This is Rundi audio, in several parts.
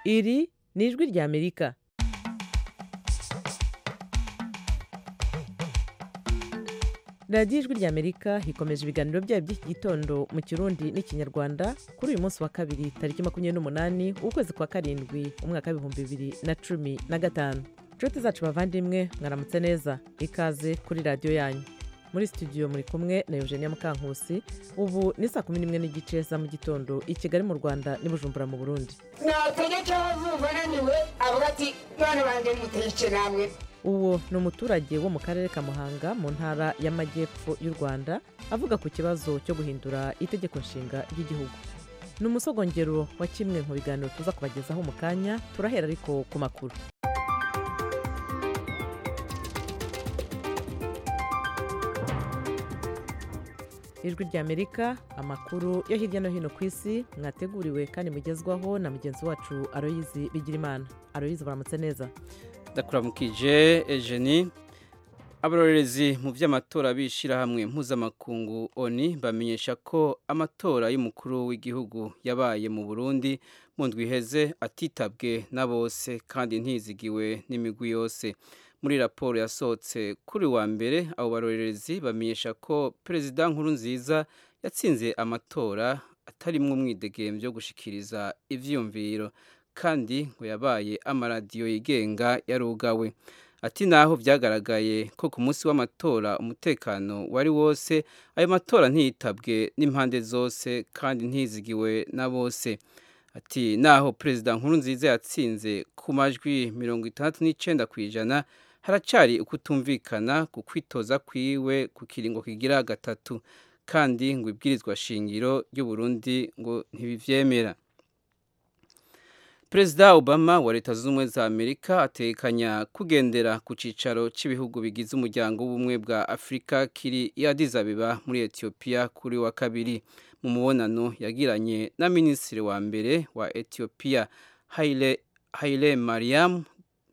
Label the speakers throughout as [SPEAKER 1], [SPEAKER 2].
[SPEAKER 1] iri ni ijwi ry'amerika radiyo ijwi ry'amerika ikomeje ibiganiro byayo by'iki gitondo mu kirundi n'ikinyarwanda kuri uyu munsi wa kabiri tariki makumyabiri n'umunani ukwezi kwa karindwi umwaka w'ibihumbi bibiri na cumi na gatanu inshuti zacu bavandimwe mwaramutse neza ikaze kuri radiyo yanyu muri studio muri kumwe na eugenia mukankusi ubu ni saa kumi n'imwe n'igice za mu gitondo i kigali mu rwanda n'i bujumbura mu burundi
[SPEAKER 2] nategeka vuba ananiwe avuga ati mwana banjye muteke namwe
[SPEAKER 1] uwo ni umuturage wo mu karere ka muhanga mu ntara y'amajyepfo y'u rwanda avuga ku kibazo cyo guhindura itegeko nshinga ry'igihugu ni umusogongero wa kimwe mu biganiro tuza kubagezaho mu kanya turahera ariko ku makuru ijwi ry'amerika amakuru yo hirya no hino ku isi mwateguriwe kandi mugezwaho na mugenzi wacu aroyizi bigirimana aroyizi baramutse neza
[SPEAKER 3] ndakuramukije ejeni abarorerezi mu by'amatora b'ishyirahamwe mpuzamakungu oni bamenyesha ko amatora y'umukuru w'igihugu yabaye mu burundi mu ndwi iheze atitabwe na bose kandi ntizigiwe n'imigwi yose muri raporo yasohotse kuri wa mbere abo barorerezi bamenyesha ko perezida nkuru nziza yatsinze amatora atarimwo umwidegembyo wo gushikiriza ivyiyumviro kandi ngo yabaye amaradiyo yigenga yarugawe ati naho byagaragaye ko ku munsi w'amatora umutekano wari wose ayo matora ntiyitabwe n'impande zose kandi ntizigiwe na bose ati naho perezida nkuru nziza yatsinze ku majwi mirongo itandatu n'icyenda ku ijana haracari ukutumvikana ku kwitoza kwiwe ku kiringo kigira gatatu kandi ngo ibwirizwa shingiro ry'uburundi ngo ntibivyemera perezida obama wa leta zunze ubumwe za amerika atekanya kugendera ku cyicaro cy'ibihugu bigize umuryango w'ubumwe bwa afurika kiri i Addis Abeba muri etiyopiya kuri wa kabiri mu mubonano yagiranye na minisitiri wa mbere wa etiyopiya haile, haile mariam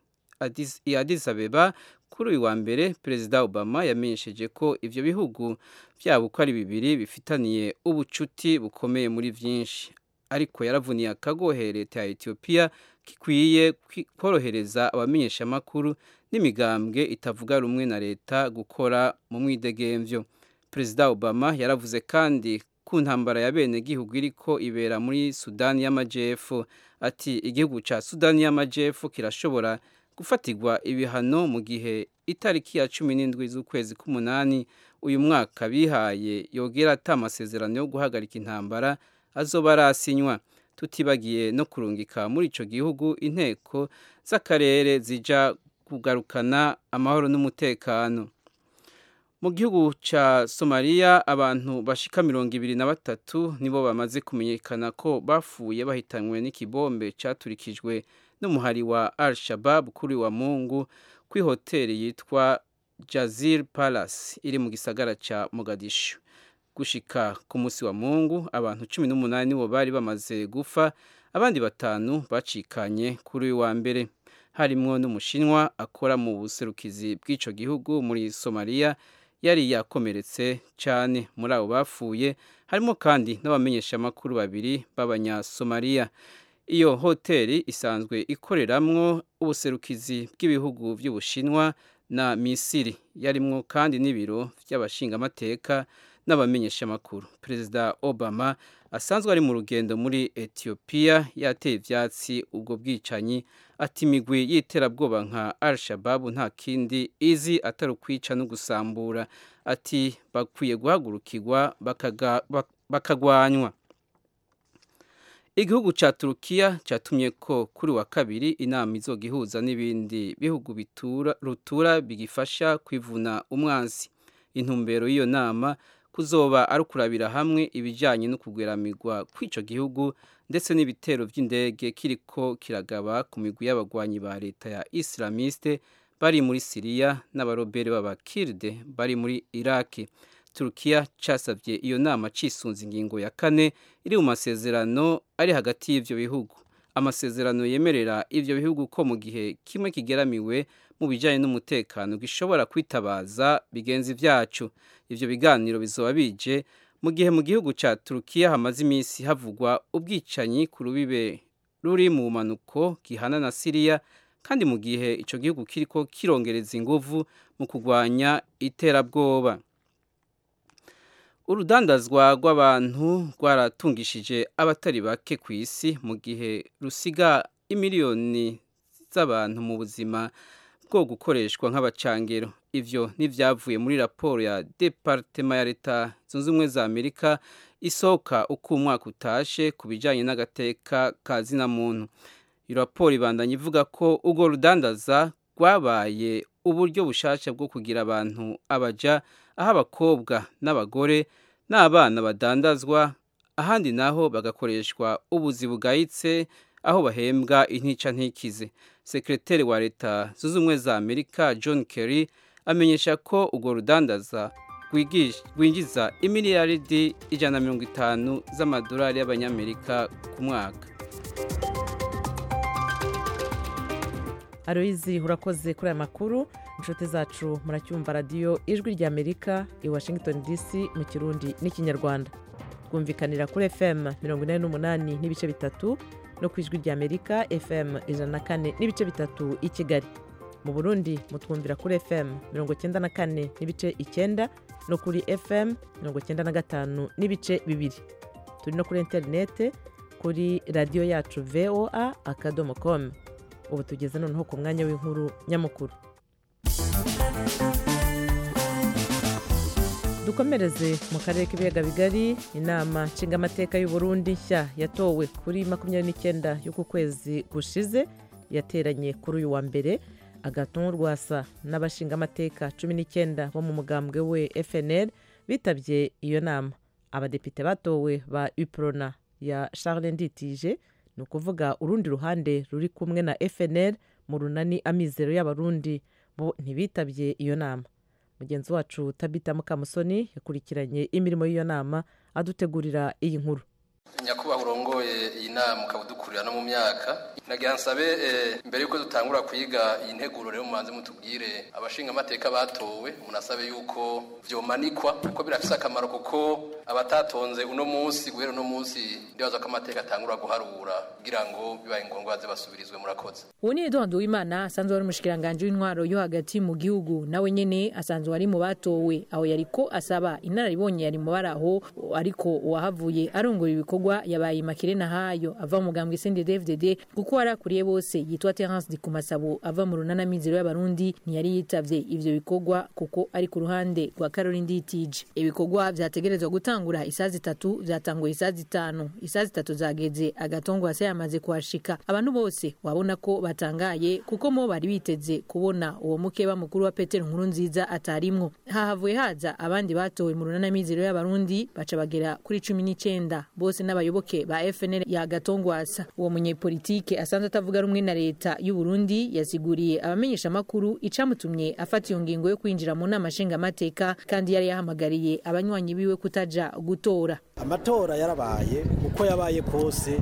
[SPEAKER 3] i Addis Abeba kuri uyu wa mbere perezida obama yamenyesheje ko ivyo bihugu byabo uko ari bibiri bifitaniye ubucuti bukomeye muri byinshi ariko yaravuniye akagohe leta ya etiyopiya gikwiye korohereza abamenyeshamakuru n'imigambwe itavuga rumwe na leta gukora mu mwidegemvyo perezida obama yaravuze kandi ku ntambara ya bene gihugu iriko ibera muri sudani y'amajepfo ati igihugu ca sudani y'amajepfo kirashobora gufatirwa ibihano mu gihe itariki ya cumi n'indwi z'ukwezi k'umunani uyu mwaka bihaye yogera ata amasezerano yo guhagarika intambara azoba arasinywa tutibagiye no kurungika muri ico gihugu inteko z'akarere zija kugarukana amahoro n'umutekano mu gihugu ca somaliya abantu bashika mirongo ibiri na batatu nibo bamaze kumenyekana ko bapfuye bahitanywe n'ikibombe caturikijwe n'umuhari wa al shabab kuri wa mungu kuri hoteli yitwa jazir palace iri mu gisagara ca mogadishu gushika ku munsi wa mungu abantu cumi n'umunani nibo bari bamaze gufa abandi batanu bacikanye kuri uyu wa mbere harimwo n'umushinwa akora mu buserukizi bw'ico gihugu muri somaliya yari yakomeretse cyane muri abo bapfuye harimo kandi n'abamenyeshamakuru babiri b'abanyasomaliya iyo hoteli isanzwe ikoreramwo ubuserukizi bw'ibihugu by'ubushinwa na misiri yarimwo kandi n'ibiro by'abashingamateka n'abamenyeshamakuru perezida obama asanzwe ari mu rugendo muri etiyopiya yateye ivyatsi ubwo bwicanyi ati imigwi y'iterabwoba nka al shababu nta kindi izi atari ukwica no gusambura ati bakwiye guhagurukirwa bakagwanywa igihugu ca turukiya catumye ko kuri wa kabiri inama izogihuza n'ibindi bihugu bitura rutura bigifasha kwivuna umwansi intumbero y'iyo nama kuzoba ari ukurabira hamwe ibijyanye no kugweramirwa kw'ico gihugu ndetse n'ibitero by'indege kiriko kiragaba ku migwi y'abagwanyi ba leta ya islamiste bari muri siriya n'abarobere b'abakirde bari muri iraki turukiya casabye iyo nama cisunze ingingo ya kane iri mu masezerano ari hagati y'ivyo bihugu amasezerano yemerera ivyo bihugu ko mu gihe kimwe kigeramiwe mu bijyanye n'umutekano gishobora kwitabaza bigenzi vyacu ivyo biganiro bizoba bije mu gihe mu gihugu ca turukiya hamaze iminsi havugwa ubwicanyi ku rubibe ruri mu bumanuko gihana na siriya kandi mu gihe icyo gihugu kiriko kirongereza inguvu mu kurwanya iterabwoba urudandazwa rw'abantu rwaratungishije abatari bake ku isi mu gihe rusiga imiliyoni z'abantu mu buzima bwo gukoreshwa nk'abacangero ivyo ntivyavuye muri raporo ya departema ya leta zunze ubumwe za amerika isohoka uko umwaka utashe ku bijanye n'agateka ka zina muntu iyo raporo ibandanya ivuga ko urwo rudandaza rwabaye uburyo bushasha bwo kugira abantu abaja aho abakobwa n'abagore n'abana badandazwa ahandi naho bagakoreshwa ubuzi bugayitse aho bahembwa intica ntikize sekreteri wa leta zunze ubumwe za amerika john kerry amenyesha ko urwo rudandaza rwinjiza imiliyaridi ijana na mirongo itanu z'amadolari y'abanyamerika ku mwaka
[SPEAKER 1] aroyizi urakoze kuri aya makuru inshuti zacu muracyumva radiyo ijwi ry'amerika i washington dc mu kirundi n'ikinyarwanda twumvikanira kuri fm mirongo inani n'umunani n'ibice bitatu no ku ijwi ry'amerika fm ijana na kane n'ibice bitatu i kigali mu burundi mutwumvira kuri fm mirongo icyenda na kane n'ibice icyenda no kuri fm mirongo icyenda na gatanu n'ibice bibiri turi no kuri interinete kuri radiyo yacu voa akadomo komu ubu tugeze noneho ku mwanya w'inkuru nyamukuru dukomereze mu karere k'ibiyaga bigari inama nshingamateka y'u Burundi nshya yatowe kuri makumyabiri n'icyenda y'uku kwezi gushize yateranye kuri uyu wa mbere agatuntu rwasa n'abashingamateka cumi n'icyenda bo mu mugambwe we fnl bitabye iyo nama abadepite batowe ba uprona ya charles nditije ni ukuvuga urundi ruhande ruri kumwe na fnl mu runani amizero y'abarundi bo ntibitabye iyo nama mugenzi wacu tabita mukamusoni yakurikiranye imirimo y'iyo nama adutegurira iyi nkuru
[SPEAKER 4] nyakubahwa urongoye iyi nama ukaba udukurira no mu myaka nagira nsabe mbere yuko dutangura kwiga iyi nteguro rero mubanze mutubwire abashinga amateka batowe munasabe yuko vyomanikwa kuko birafise akamaro kuko abatatonze uno munsi guhera uno munsi ndibaza ko amateka atangura guharura kugira ngo bibaye ngombwa baze basubirizwe murakoze
[SPEAKER 5] ubu ni eduard uwimana asanzwe ari umushikiranganji w'intwaro yo hagati mu gihugu nawe nyene asanzwe ari mu batowe aho yariko asaba inararibonye yari mu baraho ariko uwahavuye arongora ibikorwa yabaye makire nahayo ava mu mugambwe CNDD-FDD kuko warakuriye bose yitwa Terence Dikumasabo ava mu runana mizero y'abarundi ntiyari yitavye ivyo bikorwa kuko ari ku ruhande rwa Caroline Nditije ibikorwa vyategerezwa gutangura isazi zitatu vyatanguye isazi zitanu isazi zitatu zageze agatongo hasi yamaze kuhashika abantu bose wabona ko batangaye kuko mo bari biteze kubona uwo mukeba mukuru wa Petero nkuru nziza atarimwo hahavuye haza abandi batowe mu runana mizero y'abarundi baca bagera kuri cumi n'icenda bose n'abayoboke ba FNL ya Gatongwasa uwo munyepolitike asanzwe atavuga rumwe na leta y'u Burundi yasiguriye abamenyesha makuru icamutumye afata iyo ngingo yo kwinjira mu nama nshingamateka kandi yari yahamagariye abanywanyi biwe kutaja gutora
[SPEAKER 6] amatora yarabaye uko yabaye kose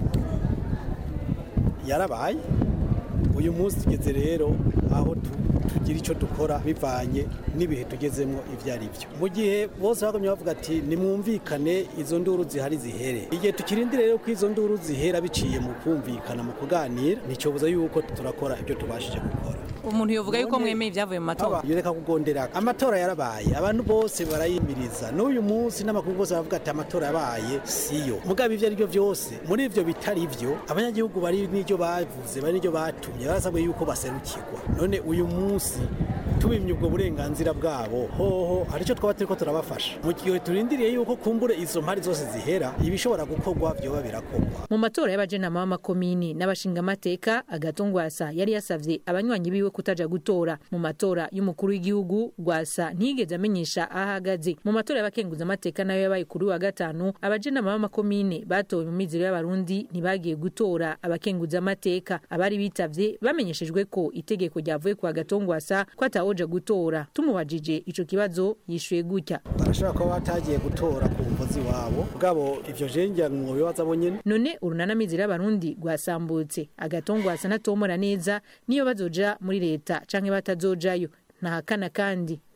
[SPEAKER 6] yarabaye uyu munsi tugeze rero aho tugira icyo dukora bivanye n'ibihe tugezemo ibyo ari byo mu gihe bose bagumye bavuga ati nimwumvikane izo nduru zihari zihere igihe tukirindira rero ko izo nduru zihera biciye mu kumvikana mu kuganira nicyobuza yuko turakora ibyo tubashije gukora
[SPEAKER 5] umuntu yovuga yuko mwemeye ibyavuye mu matora
[SPEAKER 6] reka kugondera amatora yarabaye abantu bose barayimiriza n'uyu munsi n'amakuru bose baravuga ati amatora yabaye siyo mugabo ibyo ari byo byose muri ibyo bitari byo abanyagihugu bari n'ibyo bavuze bari n'ibyo batumye barasabwe yuko baserukirwa none uyu munsi tubimye ubwo burenganzira bwabo hoho hari icyo twaba turiko turabafasha mu gihe turindiriye yuko kumbure izo mpari zose zihera ibishobora gukorwa byoba birakorwa
[SPEAKER 5] mu matora y'abajenama b'amakomini n'abashingamateka agatongwasa yari yasavye abanywanyi biwe kutaja gutora mu matora y'umukuru w'igihugu rwasa ntiyigeze amenyesha aho ahagaze mu matora y'abakenguzamateka nayo yabaye kuri wa gatanu abajenama b'amakomine batowe mu mizero y'abarundi ntibagiye gutora abakenguzamateka abari bitavye bamenyeshejwe ko itegeko ryavuye kwa gatongwasa ko atawoja gutora tumubajije ico kibazo yishuye gutya
[SPEAKER 6] barashobora kuba batagiye gutora ku mvuzi wabo bwabo ivyo jengira mu bibaza bonyene
[SPEAKER 5] none urunana mizero y'abarundi rwasambutse agatongwasa natomora neza niyo bazoja muri leta canke batazojayo ntahakana kandi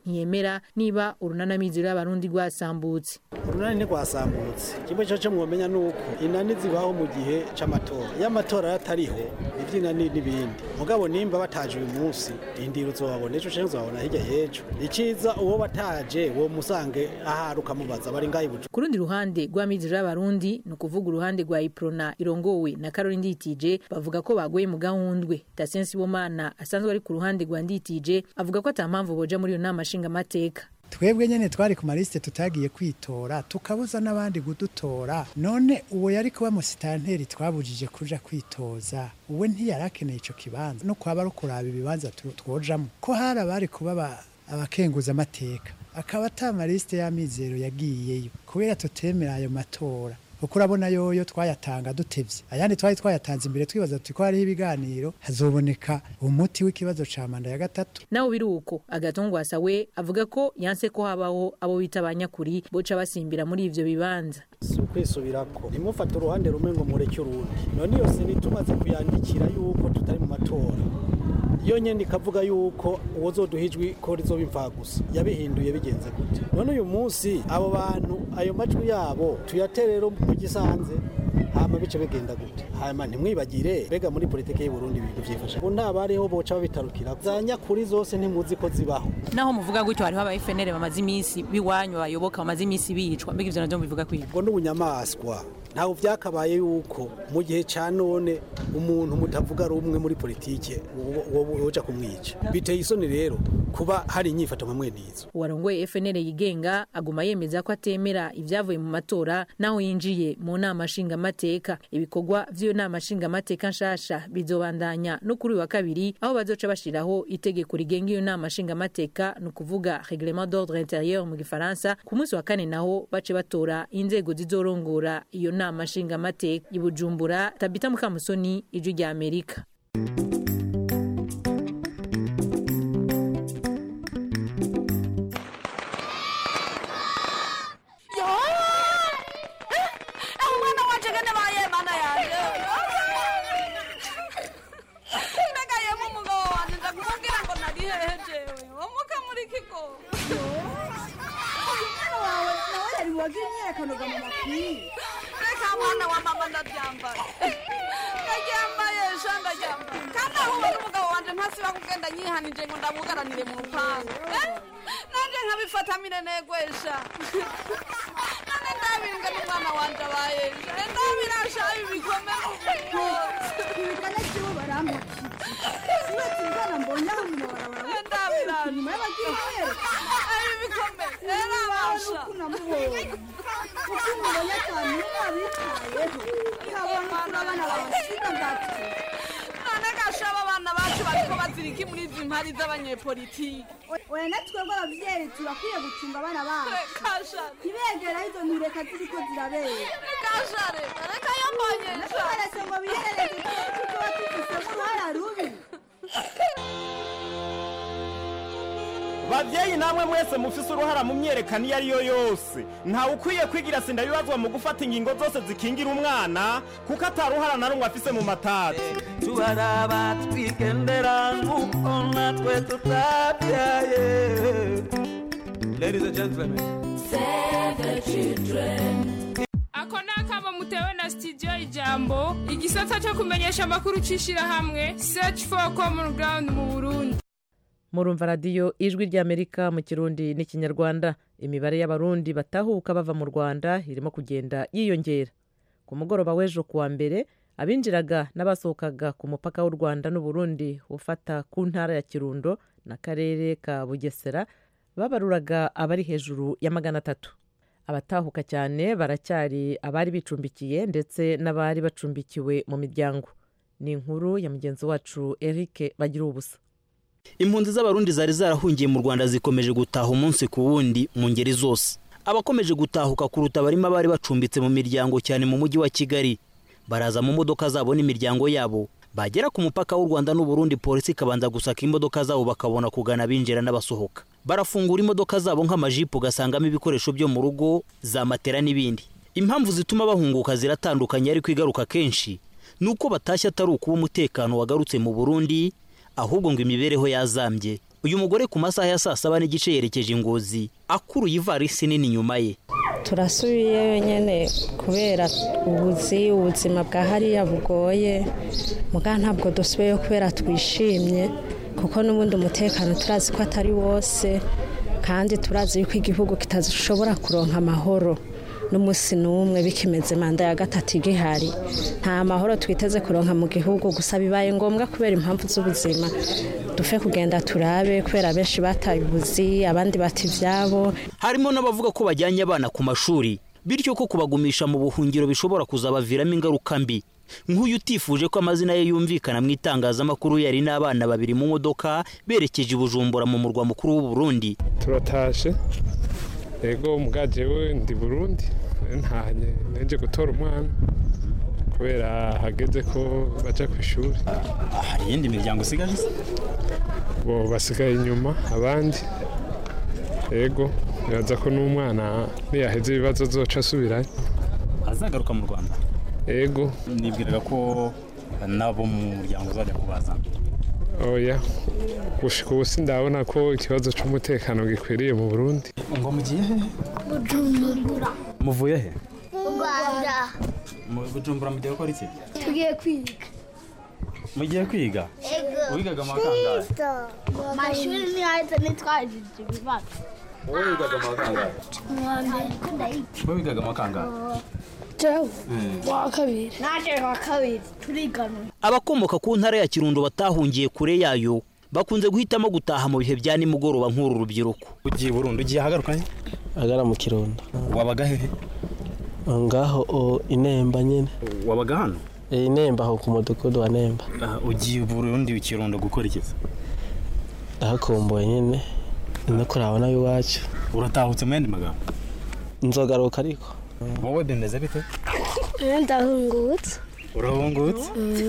[SPEAKER 5] ntiyemera niba urunanamizero y'abarundi rwasambutse
[SPEAKER 6] urunani ntirwasambutse kimwe cyo cyo mwomenya ni uko inani zibaho mu gihe c'amatora iyo amatora atariho ivy'inani n'ibindi mugabo nimba bataje uyu munsi rindira uzobabona ejo canke uzobabona hirya y'ejo iciza uwo bataje wo musange ahari ukamubaza bari ngaho ibuju
[SPEAKER 5] ku rundi ruhande rw'amizero y'abarundi ni ukuvuga uruhande rwa iprona irongowe na karori nditije bavuga ko bagoye mu gahundwe tasien sibomana asanzwe ari ku ruhande rwa nditije avuga ko ata mpamvu boja muri iyo nama nshingamateka
[SPEAKER 7] twebwe nyene twari ku malisite tutagiye kwitora tukabuza n'abandi kudutora none uwo yari kuba musitanteri twabujije kuja kwitoza uwe ntiyari akeneye ico kibanza no kwaba ari kuraba ibibanza tu- twojamwo ko hari abari kuba aba- abakenguza amateka akaba ata malisite y'amizero yagiyeyo kubera tutemera ayo matora kuko urabona yoyo twayatanga dutevye ayandi twari twayatanze imbere twibaza tuti ko hariho ibiganiro hazoboneka umuti w'ikibazo ca manda ya gatatu
[SPEAKER 5] naho biri uko agatongwasa we avuga ko yanse ko habaho abo bita abanyakuri boca basimbira muri ivyo bibanza
[SPEAKER 6] si ukwisubirako ntimufate uruhande rumwe ngo mureke urundi none iyo seni tumaze kuyandikira yuko tutari mu matora iyo nyene ikavuga yuko uwozoduha ijwi ko rizoba imfagusa yabihinduye bigenze gute none uyu munsi abo bantu ayo majwi yabo tuyatere rero mu gisanze hama bice bigenda gute hama ntimwibagire mbega muri politike y'u Burundi ibintu vyifasha ubu nta bariho boca babitarukira za nyakuri zose ntimuzi ko zibaho
[SPEAKER 5] naho muvuga gutyo hariho aba FNL bamaze iminsi biwanyu bayoboka bamaze iminsi bicwa mbega ivyo navyo mubivuga kwiga
[SPEAKER 6] ubwo n'ubunyamaswa ntabwo byakabaye yuko mu gihe cya none umuntu mutavuga rumwe muri politike woja kumwica biteye isoni rero kuba hari inyifato nka mwene izo
[SPEAKER 5] uwarongoye FNL yigenga aguma yemeza ko atemera ivyavuye mu matora naho yinjiye mu nama nshingamateka ibikorwa vy'iyo nama nshingamateka nshasha bizobandanya no kuri uyu wa kabiri aho bazoca bashiraho itegeko rigenga iyo nama nshingamateka ni ukuvuga reglement d'ordre intérieur mu gifaransa ku munsi wa kane naho bace batora inzego zizorongora iyo nama nshingamateka i bujumbura tabita mukamusoni ijwi rya amerika
[SPEAKER 8] umwana wacu ngene baye mana yanjye mbega yemu umugabo wanjye nza kumubwira ngo nari hehe jewe wamuka muri kigo
[SPEAKER 9] umwana wawe nawe yari wagira imyiyerekanoga mu makwiye
[SPEAKER 8] reka mwana wa mama ndaryambaye ndaryambaye sha ndaryambaye kandi aho ubona umugabo wanjye ntasiba kugenda nyihanije ngo ndamugaranire mu rupangu Eh? nanjye nkabifatamire negwesha none ndabimbwe n'umwana wanjye abaye sha ndabirasha ibi bikomeye
[SPEAKER 9] ibigana kibo barampakije uretse ingana mbonye aho mu mabarabara
[SPEAKER 8] ndabirasha
[SPEAKER 9] inyuma y'abagira imyiyerekano
[SPEAKER 8] ibi bikomeye rero abasha
[SPEAKER 9] uko namubonye uko umubonye cyane iyo wabitayeho ukabona ukuntu abana babasiga gatwe
[SPEAKER 8] none gasha aba bana bacu bariko baziriki muri izi mpari z'abanyepolitiki
[SPEAKER 9] oya natwe rw'abavyeyi turakwiye gucunga abana bacu
[SPEAKER 8] kasha
[SPEAKER 9] ntibegera izo ntureka ziriko zirabera
[SPEAKER 8] kasha reka reka yambonyesha
[SPEAKER 9] baretse ngo biherereze ko tuba tufisemo uruhara rubi
[SPEAKER 10] bavyeyi namwe mwese mufise uruhara mu myerekano iyo ari yo yose ntawe ukwiye kwigira sinda bibazwa mu gufata ingingo zose zikingira umwana kuko ataruhara na rumwe afise mu matati
[SPEAKER 11] tubaraba twigendera nk'uko natwe tutabyaye ladies and gentlemen
[SPEAKER 12] ako ni akamo mutewe na studio ijambo igisata cyo kumenyesha amakuru cy'ishyirahamwe search for common ground mu burundi
[SPEAKER 1] murumva radiyo ijwi ry'amerika mu kirundi n'ikinyarwanda imibare y'abarundi batahuka bava mu rwanda irimo kugenda yiyongera ku mugoroba w'ejo kuwa mbere abinjiraga n'abasohokaga ku mupaka w'u rwanda n'uburundi ufata ku ntara ya kirundo n'akarere ka bugesera babaruraga abari hejuru ya magana atatu abatahuka cyane baracyari abari bicumbikiye ndetse n'abari bacumbikiwe mu miryango ni inkuru ya mugenzi wacu eric bagira ubusa
[SPEAKER 13] impunzi z'abarundi zari zarahungiye mu rwanda zikomeje gutaha umunsi ku wundi mu ngeri zose abakomeje gutahuka kuruta barimo abari bacumbitse mu miryango cyane mu mujyi wa kigali baraza mu modoka zabo n'imiryango yabo bagera ku mupaka w'u rwanda n'uburundi polisi ikabanza gusaka imodoka zabo bakabona kugana abinjira n'abasohoka barafungura imodoka zabo nk'amajipo ugasangamo ibikoresho byo mu rugo za matera n'ibindi impamvu zituma bahunguka ziratandukanye ariko igaruka kenshi ni uko batashye atari ukuba umutekano wagarutse mu burundi ahubwo ngo imibereho yazambye uyu mugore ku masaha ya saa saba n'igice yerekeje ingozi akuruye ivarisi nini inyuma ye
[SPEAKER 14] turasubiyeyo nyine kubera ubuzi ubuzima bwa hariya bugoye muga ntabwo dusubiyeyo kubera twishimye kuko n'ubundi umutekano turazi ko atari wose kandi turazi yuko igihugu kitashobora kuronka amahoro n'umunsi n'umwe bikimeze manda ya gatatu igihari nta mahoro twiteze kuronka mu gihugu gusa bibaye ngombwa kubera impamvu z'ubuzima dufe kugenda turabe kubera benshi bataye ubuzi abandi bata ibyabo
[SPEAKER 13] harimo n'abavuga ko bajyanye abana ku mashuri bityo ko kubagumisha mu buhungiro bishobora kuzabaviramo ingaruka mbi nk'uyu utifuje ko amazina ye yumvikana mu itangazamakuru yari n'abana babiri mu modoka berekeje i bujumbura mu murwa mukuru w'u Burundi
[SPEAKER 15] turatashe yego mugaje we ndi burundi ntanye nenje gutora umwana kubera hageze ko baja ku ishuri
[SPEAKER 13] hari iyindi miryango usigaje se
[SPEAKER 15] bo basigaye inyuma abandi yego biraza ko n'umwana niyaheze ibibazo zoca asubirayo
[SPEAKER 13] azagaruka mu rwanda
[SPEAKER 15] yego
[SPEAKER 13] nibwiraga ko nabo mu muryango uzajya kubazana
[SPEAKER 15] oya gushika ubu sindabona ko ikibazo c'umutekano gikwiriye mu burundi
[SPEAKER 13] ngo mugiye he
[SPEAKER 9] bujumbura
[SPEAKER 13] muvuye he
[SPEAKER 9] mu rwanda
[SPEAKER 13] mu bujumbura mugiye gukora iki
[SPEAKER 9] tugiye kwiga
[SPEAKER 13] mugiye kwiga
[SPEAKER 9] ego
[SPEAKER 13] wigaga mu wa kangahe
[SPEAKER 9] amashuri ntihahise ntitwajije ibibazo
[SPEAKER 13] wowe wigaga mu wa kangahe
[SPEAKER 9] mwambere
[SPEAKER 13] wowe wigaga mu wa kangahe
[SPEAKER 9] jewe wa kabiri naje wa kabiri turigana
[SPEAKER 13] abakomoka ku ntara ya kirundo batahungiye kure yayo bakunze guhitamo gutaha mu bihe bya nimugoroba nk'uru rubyiruko ugiye burundu ugiye ahagarukanye
[SPEAKER 16] agara mu kirundo
[SPEAKER 13] wabaga hehe
[SPEAKER 16] ngaho o, inemba nyine
[SPEAKER 13] wabaga hano
[SPEAKER 16] Eh, inemba aho ku mudugudu wa nemba
[SPEAKER 13] ugiye burundi ikirundo gukora iki
[SPEAKER 16] ndahakumbuye nyine no kurabona iwacu
[SPEAKER 13] uratahutse mu yandi magambo
[SPEAKER 16] nzogaruka ariko
[SPEAKER 13] wowe bimeze bite
[SPEAKER 9] ndahungutse
[SPEAKER 13] urahungutse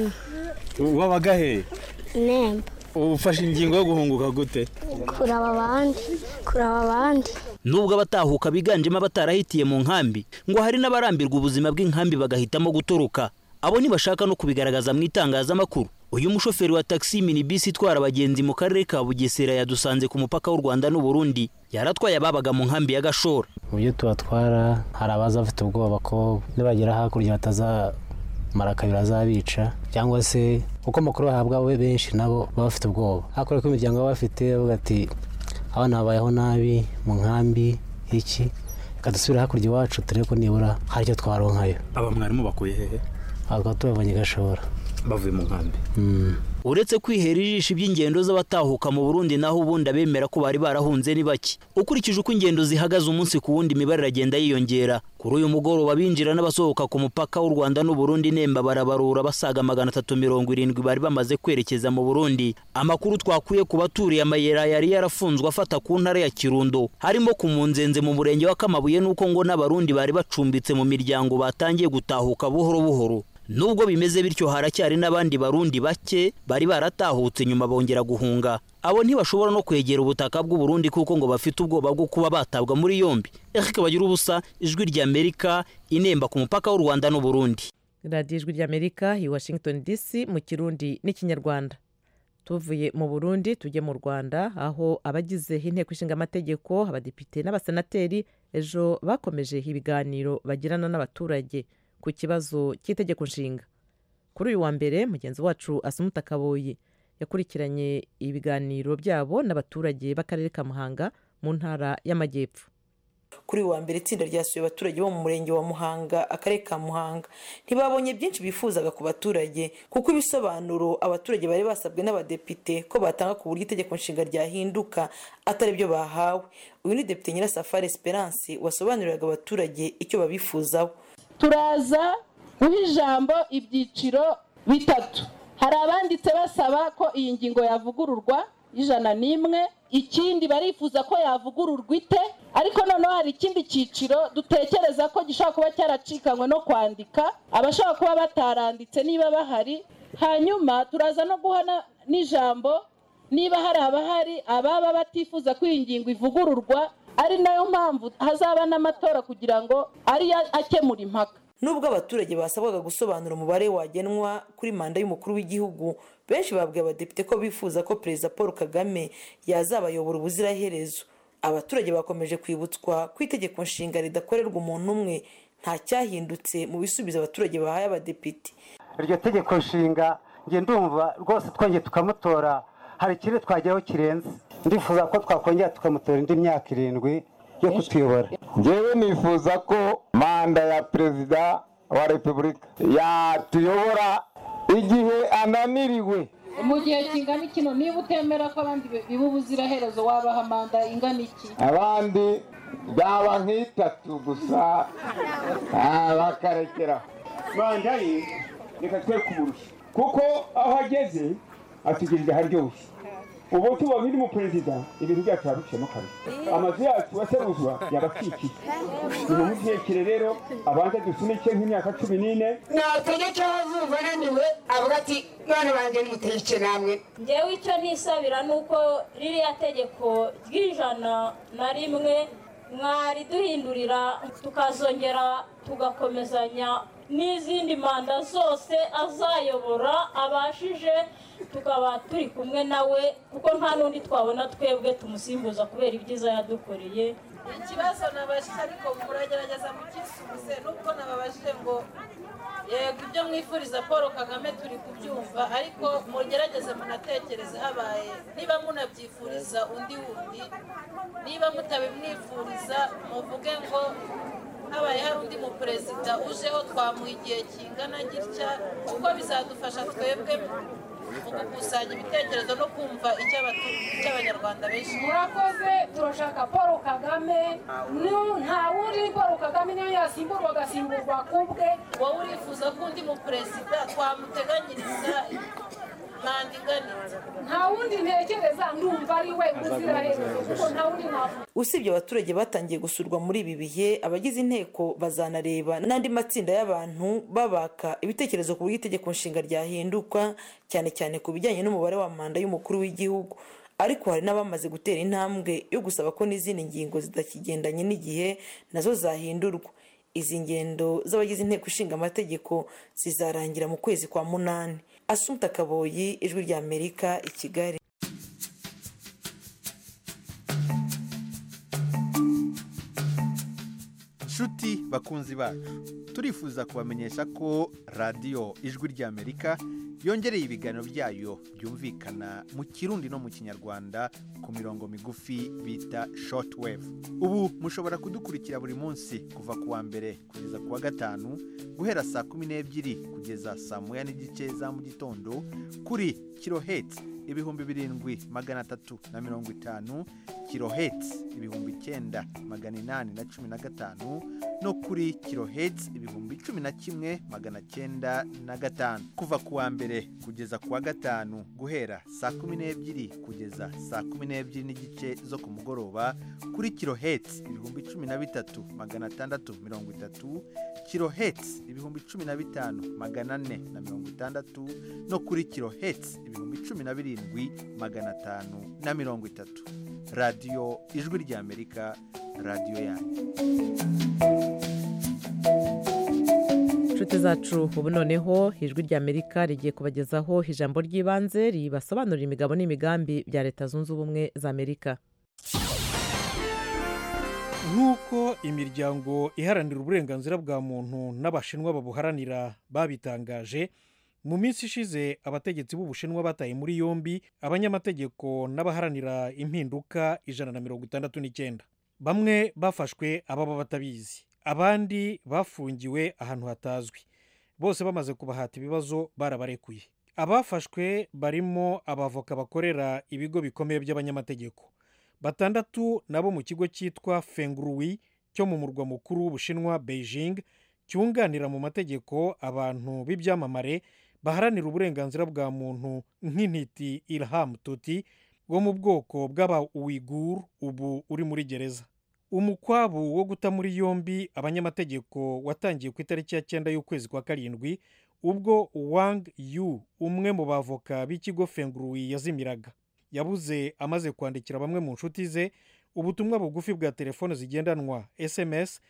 [SPEAKER 13] wabaga he
[SPEAKER 9] nemba
[SPEAKER 13] ufashe ingingo yo guhunguka gute
[SPEAKER 9] kuraba abandi kuraba abandi
[SPEAKER 13] nubwo abatahuka biganjemo abatarahitiye mu nkambi ngo hari n'abarambirwa ubuzima bw'inkambi bagahitamo gutoroka abo ntibashaka no kubigaragaza mu itangazamakuru uyu mushoferi wa taxi minibisi itwara abagenzi mu karere ka bugesera yadusanze ku mupaka w'u rwanda n'uburundi yaratwaye ababaga mu nkambi ya gashora
[SPEAKER 16] mu byo tubatwara hari abaza bafite ubwoba ko nibagera hakurya batazamara kabiri azabica cyangwa se kuko amakuru bahabwa we benshi nabo baba bafite ubwoba hakurya ko imiryango baba bafite bavuga ati abana babayeho nabi mu nkambi iki reka dusubire hakurya iwacu turebe ko nibura hari icyo twaronkayo
[SPEAKER 13] aba mwarimu bakuye hehe
[SPEAKER 16] bakaba tubavanye gashora
[SPEAKER 13] bavuye mu nkambi uretse kwihera ijisho iby'ingendo z'abatahuka mu burundi naho ubundi abemera ko bari barahunze ni bake ukurikije uko ingendo zihagaze umunsi ku wundi imibare iragenda yiyongera kuri uyu mugoroba binjira n'abasohoka ku mupaka w'u rwanda n'uburundi nemba barabarura basaga magana atatu mirongo irindwi bari bamaze kwerekeza mu burundi amakuru twakuye ku baturiye amayera yari yarafunzwe afata ku ntara ya kirundo harimo ku munzenze mu murenge wa kamabuye n'uko ngo n'abarundi bari bacumbitse mu miryango batangiye gutahuka buhoro buhoro nubwo bimeze bityo haracyari n'abandi barundi bake bari baratahutse nyuma bongera guhunga abo ntibashobora no kwegera ubutaka bw'uburundi kuko ngo bafite ubwoba bwo kuba batabwa muri yombi eric bagira ubusa ijwi ry'amerika inemba ku mupaka w'u rwanda n'uburundi
[SPEAKER 1] radiyo ijwi ry'amerika i washington dc mu kirundi n'ikinyarwanda tuvuye mu burundi tujye mu rwanda aho abagize inteko ishinga amategeko abadepite n'abasenateri ejo bakomeje ibiganiro bagirana n'abaturage ku kibazo cy'itegeko nshinga kuri uyu wa mbere mugenzi wacu asumuta kaboyi yakurikiranye ibiganiro byabo n'abaturage b'akarere ka muhanga mu ntara y'amajyepfo
[SPEAKER 17] kuri uyu wa mbere itsinda ryasuye abaturage bo mu murenge wa muhanga akarere ka muhanga ntibabonye byinshi bifuzaga ku baturage kuko ibisobanuro abaturage bari basabwe n'abadepite ko batanga ku buryo itegeko nshinga ryahinduka atari byo bahawe uyu ni depite nyirasafari esperance wasobanuriraga abaturage icyo babifuzaho
[SPEAKER 18] turaza guha ijambo ibyiciro bitatu hari abanditse basaba ko iyi ngingo yavugururwa y'ijana n'imwe ikindi barifuza ko yavugururwa ite ariko noneho hari ikindi cyiciro dutekereza ko gishobora kuba cyaracikanywe no kwandika abashobora kuba bataranditse niba bahari hanyuma turaza no guha n'ijambo niba hari abahari ababa batifuza ko iyi ngingo ivugururwa ari nayo mpamvu hazaba n'amatora kugira ngo ariyo akemura impaka
[SPEAKER 17] nubwo abaturage basabwaga gusobanura umubare wagenwa kuri manda y'umukuru w'igihugu benshi babwiye abadepite ko bifuza ko perezida paul kagame yazabayobora ubuziraherezo abaturage bakomeje kwibutswa ko itegeko nshinga ridakorerwa umuntu umwe nta cyahindutse mu bisubizo abaturage bahaye abadepite
[SPEAKER 19] iryo tegeko nshinga njye ndumva rwose twongeye tukamutora hari ikindi twageraho kirenze ndifuza ko twakongera tukamutora indi myaka irindwi yo kutuyobora
[SPEAKER 20] ngewe nifuza ko manda ya perezida wa repubulika yatuyobora igihe ananiriwe
[SPEAKER 18] mu gihe kingana kino niba utemera ko abandi biba ubuziraherezo wabaha manda ingana iki
[SPEAKER 20] abandi byaba nk'itatu gusa bakarekeraho
[SPEAKER 21] manda ye reka twe kumurusha kuko aho ageze atugejeje haryoshye ubu tuba biri mu perezida ibintu byacu yarushemo kabiri amazu yacu aseruzwa yabakikije ni mu kirekire rero abanza dusunike nk'imyaka cumi n'ine
[SPEAKER 2] nategeka azuba ananiwe avuga ati none banjye nimuteke namwe
[SPEAKER 22] ngewe icyo nisabira ni uko ririya tegeko ry'ijana na rimwe mwariduhindurira tukazongera tugakomezanya n'izindi manda zose azayobora abashije tukaba turi kumwe nawe kuko nta n'undi twabona twebwe tumusimbuza kubera ibyiza yadukoreye
[SPEAKER 18] ikibazo nabajije ariko muragerageza mukisubize nubwo nababajije ngo yego ibyo mwifuriza paul kagame turi kubyumva ariko mugerageze munatekereze habaye niba munabyifuriza undi wundi niba mutabimwifuriza muvuge ngo habaye hari undi muperezida ujeho twamuha igihe kingana gitya kuko bizadufasha twebwe mu gukusanya ibitekerezo no kumva icy'abanyarwanda benshi
[SPEAKER 23] murakoze turashaka paul kagame nta wundi paul kagame niyo yasimburwa agasimburwa ku bwe
[SPEAKER 18] wowe urifuza ko undi muperezida twamuteganyiriza manda inganitse
[SPEAKER 23] nta wundi ntekereza ndumva ari we uziraherezo kuko nta wundi navuga
[SPEAKER 17] usibye abaturage batangiye gusurwa muri ibi bihe abagize inteko bazanareba n'andi matsinda y'abantu babaka ibitekerezo ku buryo itegeko nshinga ryahinduka cyane cyane ku bijyanye n'umubare wa manda y'umukuru w'igihugu ariko hari n'abamaze gutera intambwe yo gusaba ko n'izindi ngingo zidakigendanye n'igihe nazo zahindurwa izi ngendo z'abagize inteko ishinga amategeko zizarangira mu kwezi kwa munani asumta kaboyi ijwi rya amerika i kigali
[SPEAKER 24] nshuti bakunzi bacu turifuza kubamenyesha ko radiyo ijwi ry'amerika yongereye ibiganiro byayo byumvikana mu kirundi no mu kinyarwanda ku mirongo migufi bita shortwave ubu mushobora kudukurikira buri munsi kuva ku wa mbere kugeza ku wa gatanu guhera saa kumi n'ebyiri kugeza saa moya n'igice za mu gitondo kuri kiloheti ibihumbi birindwi magana atatu na mirongo itanu kiloheti ibihumbi icyenda magana inani na cumi na gatanu no kuri kiloheti ibihumbi cumi na kimwe magana cyenda na gatanu kuva ku wa mbere kugeza ku wa gatanu guhera saa kumi n'ebyiri kugeza saa kumi n'ebyiri n'igice zo ku mugoroba kuri kiloheti ibihumbi cumi na bitatu magana atandatu mirongo itatu kiloheti ibihumbi cumi na bitanu magana ane na mirongo itandatu no kuri kiloheti ibihumbi cumi na birindwi magana atanu na mirongo itatu radiyo ijwi ry'amerika radiyo yanyu
[SPEAKER 1] inshuti zacu ubu noneho ijwi ry'amerika rigiye kubagezaho ijambo ry'ibanze ribasobanurira imigabo n'imigambi bya leta zunze ubumwe za amerika
[SPEAKER 25] nk'uko imiryango iharanira uburenganzira bwa muntu n'abashinwa babuharanira babitangaje mu minsi ishize abategetsi b'ubushinwa bataye muri yombi abanyamategeko n'abaharanira impinduka ijana na mirongo itandatu n'icyenda bamwe bafashwe ababa batabizi abandi bafungiwe ahantu hatazwi bose bamaze kubahata ibibazo barabarekuye abafashwe barimo abavoka bakorera ibigo bikomeye by'abanyamategeko batandatu nabo mu kigo cyitwa fenguruwi cyo mu murwa mukuru w'ubushinwa beijing cyunganira mu mategeko abantu b'ibyamamare baharanira uburenganzira bwa muntu nk'intiti ilham tuti wo mu bwoko bw'aba uwigur ubu uri muri gereza umukwabu wo guta muri yombi abanyamategeko watangiye ku itariki ya cyenda y'ukwezi kwa karindwi ubwo wang yu umwe mu bavoka b'ikigo fenguruwi yazimiraga yabuze amaze kwandikira bamwe mu nshuti ze ubutumwa bugufi bwa telefone zigendanwa sms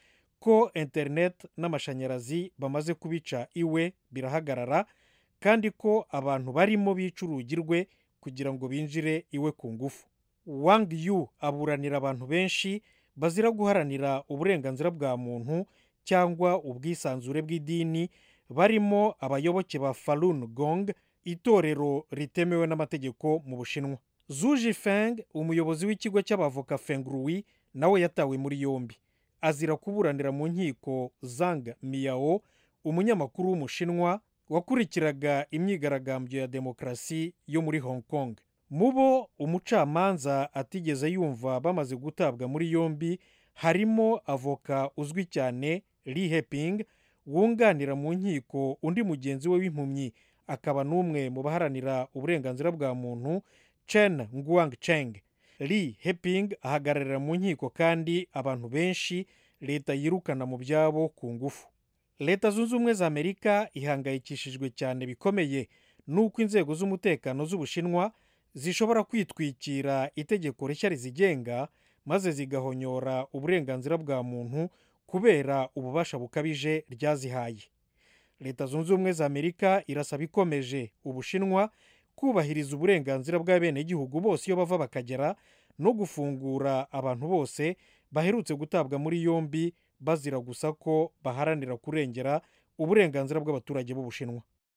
[SPEAKER 25] ko interineti n'amashanyarazi bamaze kubica iwe birahagarara kandi ko abantu barimo bica urugi rwe kugira ngo binjire iwe ku ngufu wang yu aburanira abantu benshi bazira guharanira uburenganzira bwa muntu cyangwa ubwisanzure bw'idini barimo abayoboke ba falun gong itorero ritemewe n'amategeko mu bushinwa zuji feng umuyobozi w'ikigo cy'abavoka fengrui nawe yatawe muri yombi azira kuburanira mu nkiko zang miyao umunyamakuru w'umushinwa wakurikiraga imyigaragambyo ya demokarasi yo muri hong kong mu bo umucamanza atigeze yumva bamaze gutabwa muri yombi harimo avoka uzwi cyane li heping wunganira mu nkiko undi mugenzi we w'impumyi akaba n'umwe mu baharanira uburenganzira bwa muntu chen nguang cheng li heping ahagararira mu nkiko kandi abantu benshi leta yirukana mu byabo ku ngufu leta zunze ubumwe za amerika ihangayikishijwe cyane bikomeye n'uko inzego z'umutekano z'ubushinwa zishobora kwitwikira itegeko rishya rizigenga maze zigahonyora uburenganzira bwa muntu kubera ububasha bukabije ryazihaye leta zunze ubumwe za amerika irasaba ikomeje ubushinwa kubahiriza uburenganzira bw'abenegihugu bose iyo bava bakagera no gufungura abantu bose baherutse gutabwa muri yombi bazira gusa ko baharanira kurengera uburenganzira bw'abaturage b'ubushinwa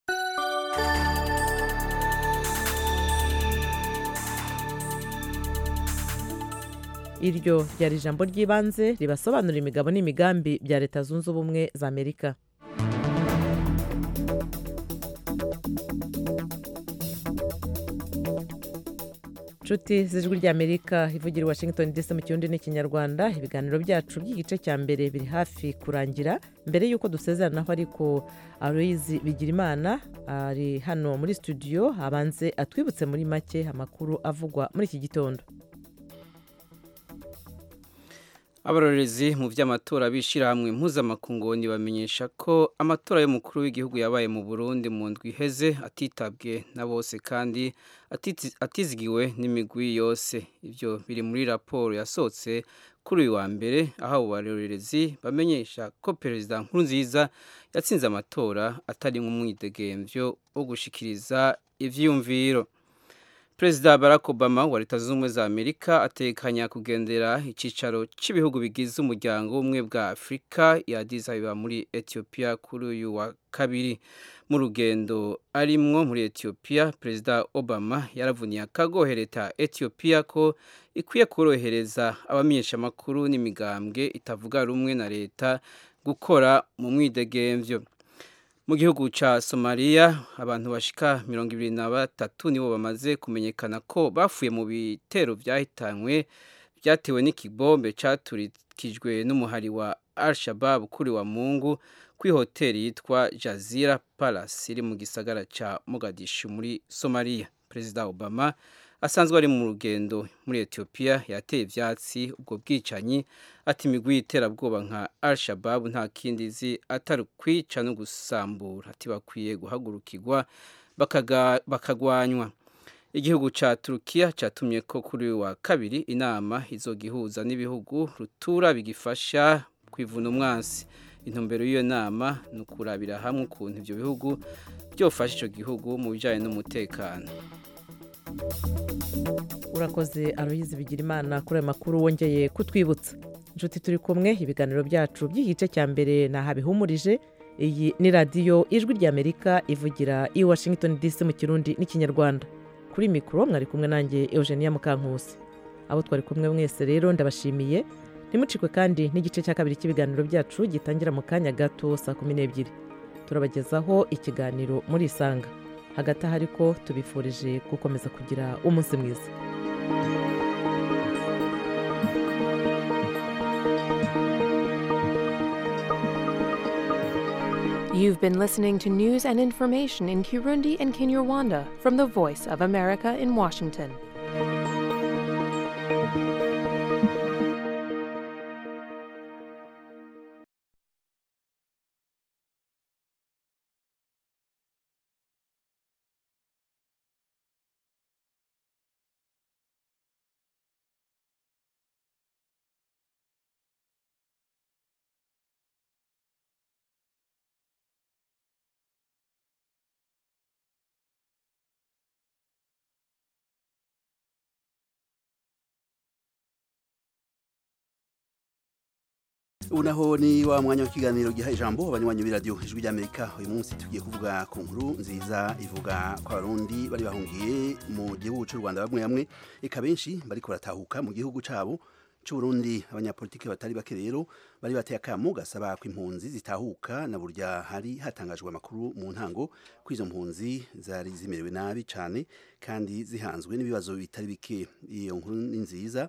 [SPEAKER 1] iryo ryari ijambo ry'ibanze ribasobanurira imigabo n'imigambi bya leta zunze ubumwe za amerika nshuti z'ijwi ry'amerika ivugira i washington dc mu kirundi n'ikinyarwanda ibiganiro byacu by'igice cya mbere biri hafi kurangira mbere y'uko dusezeranaho ariko aloyizi bigirimana ari hano muri studio abanze atwibutse muri make amakuru avugwa muri iki gitondo
[SPEAKER 3] abarorerezi mu by'amatora b'ishyirahamwe mpuzamakungu bamenyesha ko amatora y'umukuru w'igihugu yabaye mu burundi mu ndwi iheze atitabwe na bose kandi atizigiwe n'imigwi yose ibyo biri muri raporo yasohotse kuri uyu wa mbere aho abo barorerezi bamenyesha ko perezida nkurunziza yatsinze amatora atari nk'umwidegemvyo wo gushikiriza ivyiyumviro perezida barack obama wa leta zunze ubumwe za amerika atekanya kugendera icyicaro cy'ibihugu bigize umuryango w'ubumwe bwa afurika ya ababa muri etiyopiya kuri uyu wa kabiri mu rugendo arimwo muri etiyopiya perezida obama yaravuniye akagohe leta etiyopiya ko ikwiye korohereza abamenyeshamakuru n'imigambwe itavuga rumwe na leta gukora mu mwidegemvyo mu gihugu cya somaliya abantu bashika mirongo ibiri na batatu nibo bamaze kumenyekana ko bafuye mu bitero byahitanywe byatewe n'ikibombe cyaturikijwe n'umuhari wa al-shabab kuri wa mungu kuri hoteli yitwa jazira palace iri mu gisagara cya mogadishu muri somaliya perezida obama asanzwe ari mu rugendo muri etiyopiya yateye ibyatsi ubwo bwicanyi ati imigwi y'iterabwoba nka al-shabab nta kindi izi atari ukwica no gusambura ati bakwiye guhagurukirwa bakagwanywa igihugu cya turukiya cyatumye ko kuri uyu wa kabiri inama izogihuza n'ibihugu rutura bigifasha kwivuna umwansi intumbero y'iyo nama ni ukurabira hamwe ukuntu ibyo bihugu byofasha icyo gihugu mu bijyanye n'umutekano
[SPEAKER 1] urakoze aroyizi bigira imana kuri ayo makuru wongeye kutwibutsa inshuti turi kumwe ibiganiro byacu by'igice cya mbere ni ahabihumurije iyi ni radiyo ijwi ry'amerika ivugira i washington dc mu kirundi n'ikinyarwanda kuri mikoro mwari kumwe nanjye eugenia mukankusi abo twari kumwe mwese rero ndabashimiye ntimucikwe kandi n'igice cya kabiri cy'ibiganiro byacu gitangira mu kanya gato saa kumi n'ebyiri turabagezaho ikiganiro muri isanga hagati aho ariko tubifurije gukomeza kugira umunsi mwiza
[SPEAKER 4] You've been listening to news and information in Kirundi and Kinyarwanda from the Voice of America in Washington.
[SPEAKER 5] ubu naho ni wa mwanya w'ikiganiro giha ijambo abanywanyi b'iradiyo ijwi ry'amerika uyu munsi tugiye kuvuga ku nkuru nziza ivuga ko abarundi bari bahungiye mu gihugu cy'u rwanda bamwe bamwe eka benshi bariko baratahuka mu gihugu cyabo c'uburundi abanyapolitiki batari bake rero bari bateye akamu gasaba ko impunzi zitahuka na burya hari hatangajwe amakuru mu ntango ko izo mpunzi zari zimerewe nabi cyane kandi zihanzwe n'ibibazo bitari bike iyo nkuru ni nziza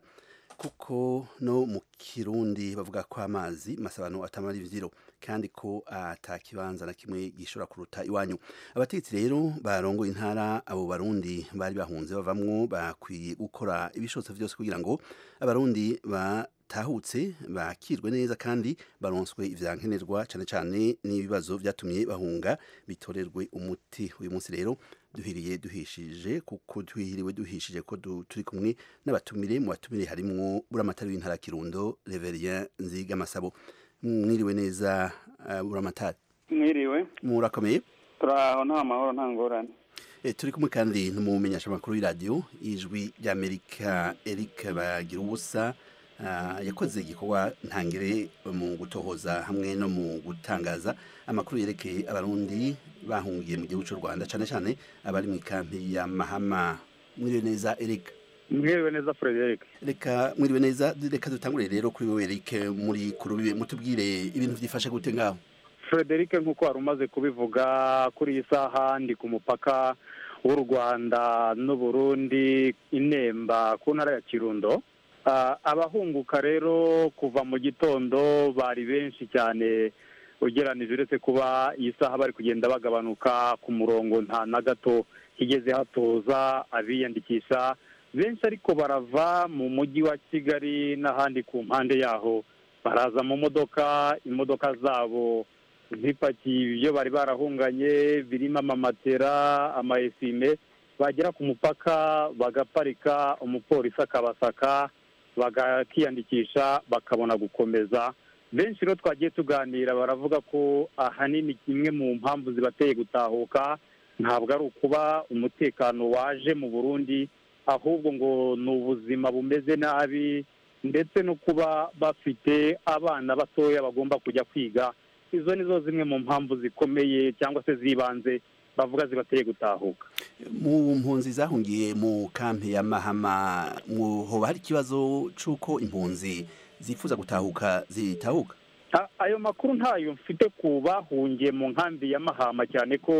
[SPEAKER 5] kuko no mu kirundi bavuga ko amazi masabano atamara ivyiro kandi ko ata kibanza na kimwe gishobora kuruta iwanyu abategetsi rero barongoye intara abo barundi bari bahunze bavamwo bakwiye gukora ibishobotse vyose kugira ngo abarundi batahutse bakirwe neza kandi baronswe ivyankenerwa cane cane n'ibibazo vyatumye bahunga bitorerwe umuti uyu munsi rero duhiriye duhishije kuko duhiriwe duhishije ko du- turi kumwe n'abatumire mu batumire harimwo buramatari w'intara ya kirundo reverien nziga masabo mwiriwe neza uh, buramatari
[SPEAKER 6] mwiriwe
[SPEAKER 5] murakomeye
[SPEAKER 6] turaho nta mahoro nta ngorane
[SPEAKER 5] E, turi kumwe kandi n'umumenyesha makuru y'iradiyo ijwi ry'amerika eric bagira ubusa uh, yakoze igikorwa ntangire mu gutohoza hamwe no mu gutangaza amakuru yerekeye abarundi bahungiye mu gihugu cy'u rwanda cyane cyane abari mu ikampi ya mahama mwiriwe neza eric
[SPEAKER 6] mwiriwe neza frederic
[SPEAKER 5] reka mwiriwe neza reka dutangure rero kuri wewe eric muri kurubibe mutubwire ibintu byifashe gute ngaho
[SPEAKER 6] frederic nk'uko wari umaze kubivuga kuri iyi saha ndi ku mupaka w'u rwanda n'uburundi inemba ku ntara ya kirundo Ah, abahunguka rero kuva mu gitondo bari benshi cyane ugeranije uretse kuba iyi saha bari kugenda bagabanuka ku murongo nta na gato higeze hatoza abiyandikisha benshi ariko barava mu mujyi wa kigali n'ahandi ku mpande yaho baraza mu modoka imodoka zabo zipakiye ibyo bari barahunganye birimo amamatera amayesime bagera ku mupaka bagaparika umupolisi akabasaka bakiyandikisha bakabona gukomeza benshi rero twagiye tuganira baravuga ko ahanini kimwe mu mpamvu zibateye gutahuka ntabwo ari ukuba umutekano waje mu burundi ahubwo ngo ni ubuzima bumeze nabi ndetse no kuba bafite abana batoya bagomba kujya kwiga izo ni zo zimwe mu mpamvu zikomeye cyangwa se z'ibanze bavuga zibateye gutahuka
[SPEAKER 5] mu mpunzi zahungiye mu kampi ya mahama mu- hoba hari ikibazo c'uko impunzi zifuza gutahuka zitahuka
[SPEAKER 6] A- ayo makuru ntayo mfite ku bahungiye mu nkambi ya mahama cyane ko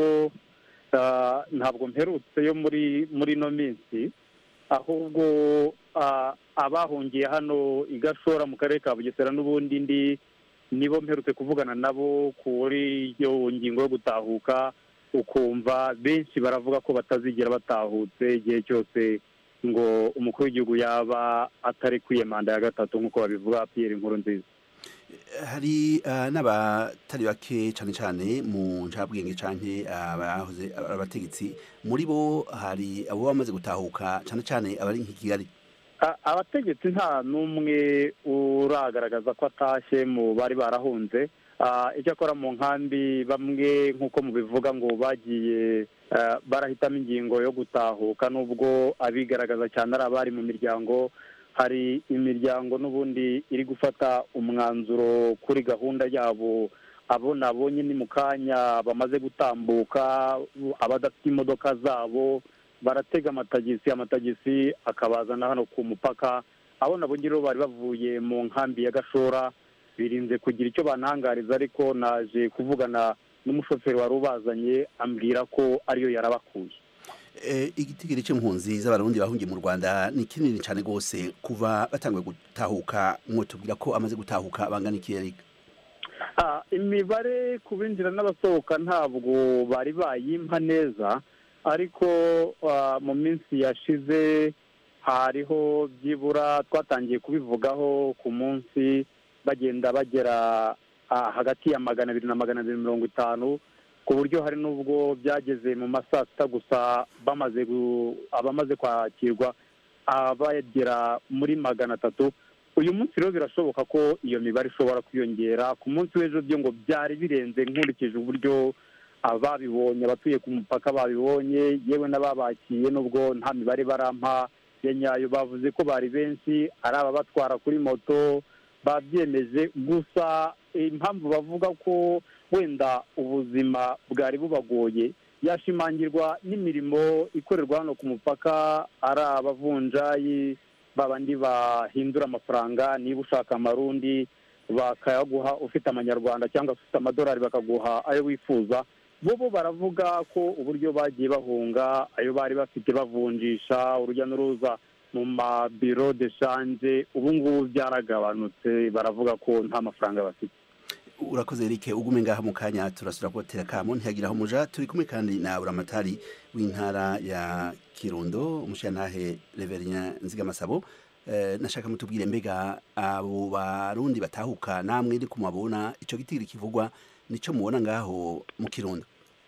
[SPEAKER 6] ah, ntabwo mperutse yo muri muri ino minsi ahubwo ah, abahungiye hano i gashora mu karere ka bugesera n'ubundi ndi nibo mperutse kuvugana nabo kuri iyo ngingo yo gutahuka ukumva benshi baravuga ko batazigera batahutse igihe cyose ngo umukuru w'igihugu yaba atari kwiye manda ya gatatu nk'uko babivuga Pierre inkuru nziza
[SPEAKER 5] hari ah, n'abatari bake cane cane mu ncabwenge canke abahoze abategetsi muri bo hari abo bamaze gutahuka cane cane abari nk'i kigali
[SPEAKER 6] A- abategetsi nta n'umwe uragaragaza ko atashye mu bari barahunze Ah, icyakora mu nkambi bamwe nk'uko mubivuga ngo bagiye ah, barahitamo ingingo yo gutahuka nubwo abigaragaza cyane ari abari mu miryango hari imiryango n'ubundi iri gufata umwanzuro kuri gahunda yabo abo nabonye ni mu kanya bamaze gutambuka abadafite imodoka zabo baratega amatagisi amatagisi akabazana hano ku mupaka abo nabo rero bari bavuye mu nkambi ya gashora birinze kugira icyo banangariza ariko naje kuvugana n'umushoferi wari ubazanye ambwira ko ariyo yarabakuye
[SPEAKER 5] Eh, igitigiri c'impunzi z'abarundi bahungiye mu rwanda ni kinini cane rwose kuva batanguye gutahuka mwotubwira ko amaze gutahuka bangana iki Eric?
[SPEAKER 6] Ah, imibare ku binjira n'abasohoka ntabwo bari bayimpa neza ariko ah, mu minsi yashize hariho byibura twatangiye kubivugaho ku munsi bagenda bagera ah, hagati ya magana abiri na magana abiri mirongo itanu ku buryo hari n'ubwo byageze mu ma saa sita gusa bamaze gu- abamaze kwakirwa abagera muri magana atatu uyu munsi rero birashoboka ko iyo mibare ishobora kwiyongera ku munsi w'ejo byo ngo byari birenze nkurikije uburyo ababibonye abatuye ku mupaka babibonye yewe n'ababakiye nubwo nta mibare barampa ya nyayo bavuze ko bari benshi ari ababatwara kuri moto babyemeje gusa impamvu bavuga ko wenda ubuzima bwari bubagoye yashimangirwa n'imirimo ikorerwa hano ku mupaka ari abavunjayi babandi bahindura amafaranga niba ushaka amarundi bakayaguha ufite amanyarwanda cyangwa se ufite amadolari bakaguha ayo wifuza bo bo baravuga ko uburyo bagiye bahunga ayo bari bafite bavunjisha urujya n'uruza mu mabiro de shanje ubu ngubu byaragabanutse baravuga ko nta mafaranga bafite
[SPEAKER 5] urakoze Eric ugume ngaha mu kanya turasura kubatera kamo ntihagiraho umuja turi kumwe kandi na buramatari w'intara ya kirundo umushiyantahe reverien nzigamasabo eh, nashaka mutubwire mbega abo barundi batahuka namwe ndi kumabona ico gitigiri kivugwa nico mubona ngaho mu kirundo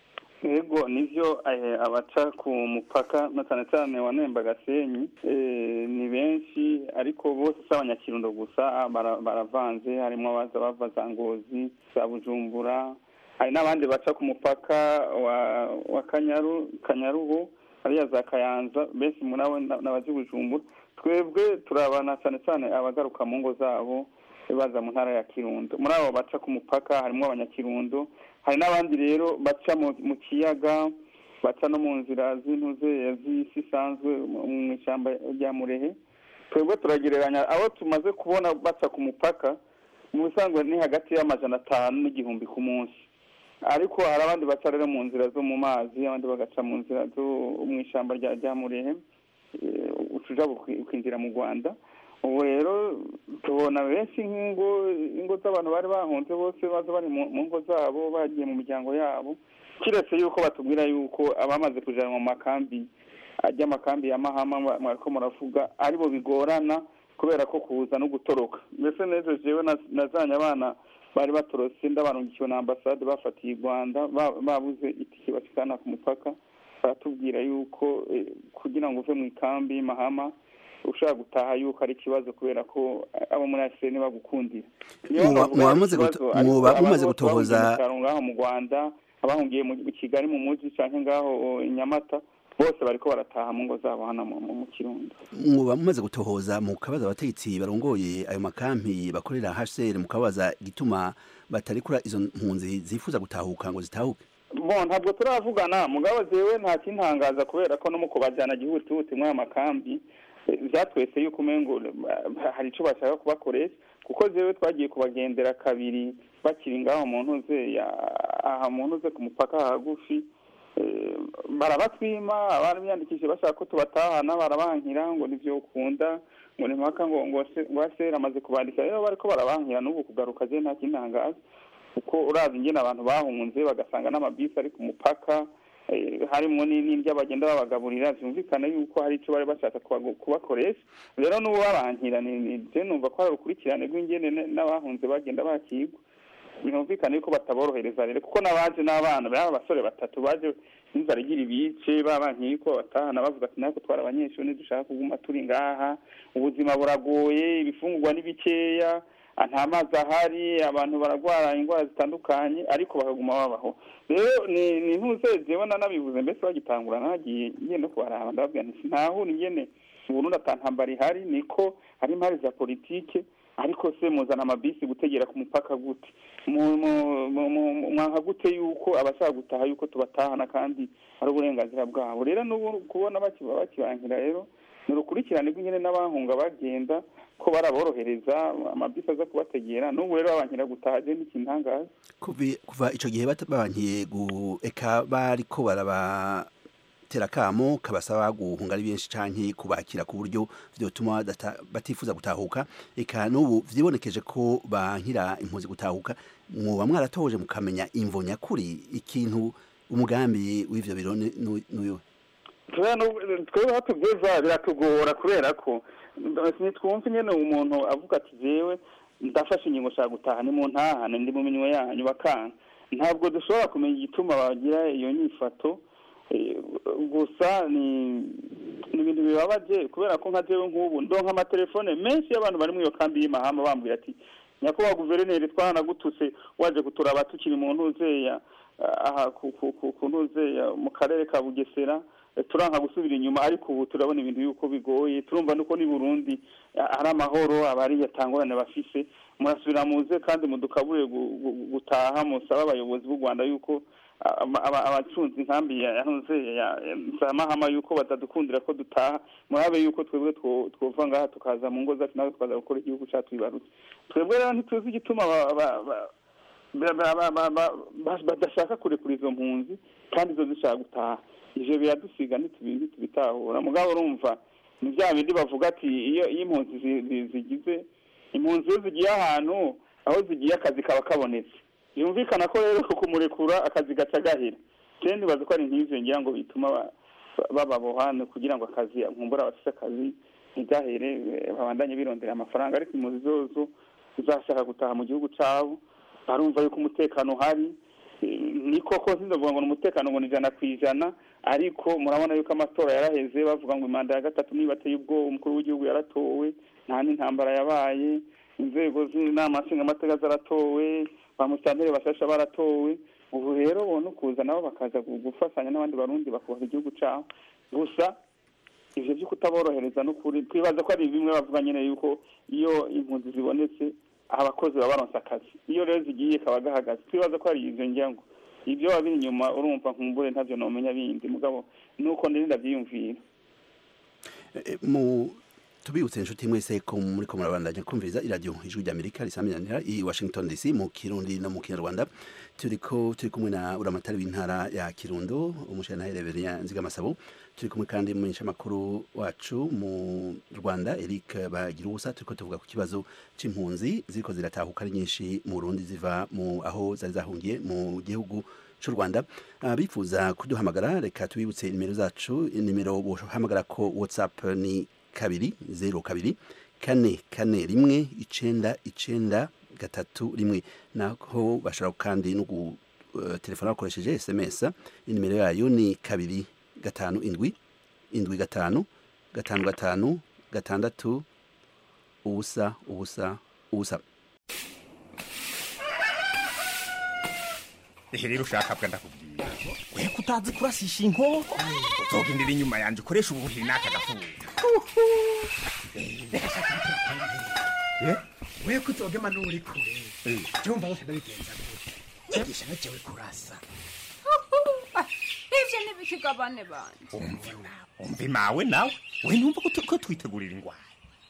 [SPEAKER 7] yego nivyo eh, abaca ku mupaka na cyane cyane wa nemba gasenyi eh, ni benshi ariko bose si abanyakirundo gusa bara- baravanze harimo abaza bava za ngozi za bujumbura hari n'abandi baca ku mupaka wa wa kanyaru kanyaruhu hariya za kayanza benshi muri abo na- n'abazi bujumbura twebwe turabana cyane cyane abagaruka mu ngo zabo baza mu ntara ya kirundo muri abo baca ku mupaka harimo abanyakirundo hari n'abandi rero baca mu mu kiyaga baca no mu nzira z'intuze z'isi isanzwe mu mu ishyamba rya murehe twebwe turagereranya abo tumaze kubona baca ku mupaka mu bisanzwe ni hagati y'amajana atanu n'igihumbi ku munsi ariko hari abandi baca rero mu nzira zo mu mazi abandi bagaca mu nzira zo mu ishyamba rya rya murehe eh, utuja buki- ukinjira mu rwanda ubu rero tubona benshi nk'ingo ingo z'abantu bari bahunze bose baza bari mu mu ngo zabo bagiye mu miryango yabo kiretse yuko batubwira yuko abamaze kujanwa mu makambi ajya amakambi ya mahama mwa- mwariko muravuga aribo bigorana kubera ko kuza no gutoroka mbese n'ejo jewe na- nazanye abana bari batorotse ndabarungikiwe na ambasade bafatiye i rwanda ba- babuze itike bashikana ku mupaka baratubwira yuko eh, kugira ngo uve mu ikambi mahama ushaka gutaha yuko ari ikibazo kubera ko abo muri aseni bagukundira Niyo
[SPEAKER 5] Muba-
[SPEAKER 7] bavuga
[SPEAKER 5] muba
[SPEAKER 7] ari
[SPEAKER 5] mumaze
[SPEAKER 7] ikibazo,
[SPEAKER 5] guto-
[SPEAKER 7] ariko
[SPEAKER 5] muba
[SPEAKER 7] abantu
[SPEAKER 5] mumaze
[SPEAKER 7] bose
[SPEAKER 5] gutohoza-
[SPEAKER 7] bahungiye mu cyaro ngaho mu rwanda abahungiye mu mu kigali mu mujyi cyangwa ngaho o, i nyamata bose bariko barataha mu ngo zabo hano mu- mu mu kirundo
[SPEAKER 5] muba mumaze gutohoza mu kabaza abategetsi barongoye ayo makampi bakorera HCR mu kabaza igituma batarekura izo mpunzi zifuza gutahuka ngo zitahuke
[SPEAKER 7] bon ntabwo turavugana mugabo jewe nta kintangaza kubera ko no mu kubajyana gihutihuti muri aya makambi eh, vyatwese yuko umengo eh, hari ico bashaka kubakoresha kuko jewe twagiye kubagendera kabiri bakiri ngaho mu ntuze ya aha mu ntuze ku mupaka hagufi eh, barabatwima abari biyandikishije bashaka ko tubatahana barabankira ngo nivyo ukunda ngo ni mpaka ngo ngo se- ngo asera amaze kubandika rero bariko barabankira n'ubu kugaruka je nta kintangaza kuko urazi ingene abantu bahunze bagasanga n'amabisi ari ku mupaka eh, harimwo ni- n'indya bagenda babagaburira vyumvikana yuko hari ico bari bashaka kubago- kubakoresha rero n'ubu babankira ni- ni- je numva ko ari urukurikirane rw'ingene ne- n'abahunze bagenda bakigwa binumvikana yuko bataborohereza rero kuko n'abaje n'abana baba abasore batatu baje n'inzara igira ibice babankiye yuko batahana bavuga ati natwe twari abanyeshuri ntidushaka kuguma turi ngaha ubuzima buragoye ibifungurwa ni bikeya ah, nta mazi ahari abantu baragwara indwara zitandukanye ariko bakaguma babaho rero ni ni ntuze jewe nanabivuze mbese bagitangura nagiye ngiye no kubaraba ndababwira nti ntahura ingene mu Burundi ata ntambara ihari niko hari impari za politike ariko se muzana amabisi gutegera ku mupaka gute Mu- mu- mu- mu- mwanka gute yuko abashaka gutaha yuko tubatahana kandi ari uburenganzira bwabo rero n'ubu kubona bakiba bakibankira rero ni urukurikirane rw'ingene n'abahunga bagenda ko baraborohereza amabisi aza kubategera n'ubu rero babankira gutaha je n'ikintangaza
[SPEAKER 5] Kuvi- kuva ico gihe bat- babankiye gu eka bariko barabatera kamo kabasaba guhunga ari benshi canke kubakira ku buryo vyotuma badata- batifuza gutahuka eka n'ubu vyibonekeje ko bankira impunzi gutahuka mwoba mwaratoje mukamenya imvo nyakuri ikintu umugambi w'ivyo biro ni- nu- nuyo
[SPEAKER 7] kubera n'ubu- twebwe aho tugeza biratugora kubera ko ntitwumva nyene umuntu avuga ati jewe ndafashe ingingo nshaka gutaha ni mu ntahane ndi mu minwe yanyu bakanga ntabwo dushobora kumenya igituma bagira iyo nyifato eh, gusa ni ni ibintu bibabaje kubera ko nka jewe nk'ubu ndonka amatelefone menshi y'abantu bari muri iyo kambi y'imahama bambwira ati nyakubahwa guverineri twaranagutuse waje kuturaba tukiri mu ntuzeya aha ku ku ku ku ntuzeya mu karere ka bugesera eh, turanka gusubira inyuma ariko ubu turabona ibintu yuko bigoye turumva nuko ni burundi ah, ari amahoro abari yatangorane bafise murasubira muze kandi mudukabure gu- gu- gutaha musaba abayobozi b'u rwanda yuko ah, aba- aba- abacunze inkambi ya yahoze ya samahama yuko batadukundira ko dutaha murabe yuko twebwe two- twova ngaha tukaza mu ngo zacu nawe tukaza gukora igihugu cyacu bibarutse twebwe rero ntituzi igituma ba- ba- ba- ba- ba- ba- ba- ba- ba- badashaka kurekura izo mpunzi kandi zo zishaka gutaha ivyo biradusiga ntitubi- ntitubitahura mugabo urumva ni bya bindi bavuga ati iyo iyo impunzi zi- zi- zigize impunzi iyo zigiye ahantu aho zigiye akazi kaba kabonetse yumvikana ko rero kumurekura akazi gaca gahera rero nibaza ko ari nk'ivyo ngira ngo bituma ba- ba- bababohana kugira ngo akazi nkumbura abafise akazi ntigahere eh, babandanye birondera amafaranga ariko impunzi zozo zizashaka gutaha mu gihugu cabo barumva yuko umutekano uhari Eh, ni koko sindavuga ngo ni umutekano ngo ni ijana ku ijana ariko murabona yuko amatora yaraheze bavuga ngo imanda ya gatatu niba ateye ubwoba umukuru w'igihugu yaratowe nta n'intambara yabaye inzego z'inama nshingamateka zaratowe ba musitanteri bashasha baratowe ubu rero bona ukuza nabo bakaza gu- gufatanya n'abandi barundi bakubaka igihugu cabo gusa ivyo vyo kutaborohereza n'ukuri twibaza ko ari bimwe bavuga nyene yuko iyo impunzi zibonetse abakozi baba baronse akazi iyo rero zigiye kaba gahagaze twibaza ko ari ivyo ngira ngo ibyo waba biri inyuma urumva nkumbure ntavyo nomenya bindi mugabo nuko ndiri ndavyiyumvira
[SPEAKER 5] mu tubibutse inshuti mwese ko muri ko murabandanya kumviriza iradiyo ijwi ry'amerika risaminanira i washington dc mu kirundi no mu kinyarwanda turiko turi kumwe na uramatari w'intara ya kirundo umushyirantare reverien nzigamasabo turi kumwe kandi umumenyeshamakuru wacu mu rwanda eric bagira ubusa turiko tuvuga ku kibazo c'impunzi ziriko ziratahuka ari nyinshi mu burundi ziva mu aho zari zahungiye mu gihugu cy'u rwanda abifuza kuduhamagara reka tubibutse nimero zacu nimero bohamagara ko whatsapp ni kabiri zeru kabiri kane kane rimwe icenda icenda gatatu rimwe naho bashobora kandi no gutelefona bakoresheje sms inimero yayo ni kabiri gatanu indwi indwi gatanu gatanu gatanu gatandatu ubusa ubusa ubusa
[SPEAKER 8] ehe rero ushaka bwa ndakubwira we kutazi kurasisha inkoko uzogendera inyuma yanjye ukoresha ubuhiri n'aka gafuka
[SPEAKER 10] we kuzogema n'uri kure byumva bose ndabigenza gute igisha nakewe kurasa
[SPEAKER 23] ivyo ntibikigabane banje
[SPEAKER 8] umva imawe nawe we numva ko tu- ko twitegurira ingwara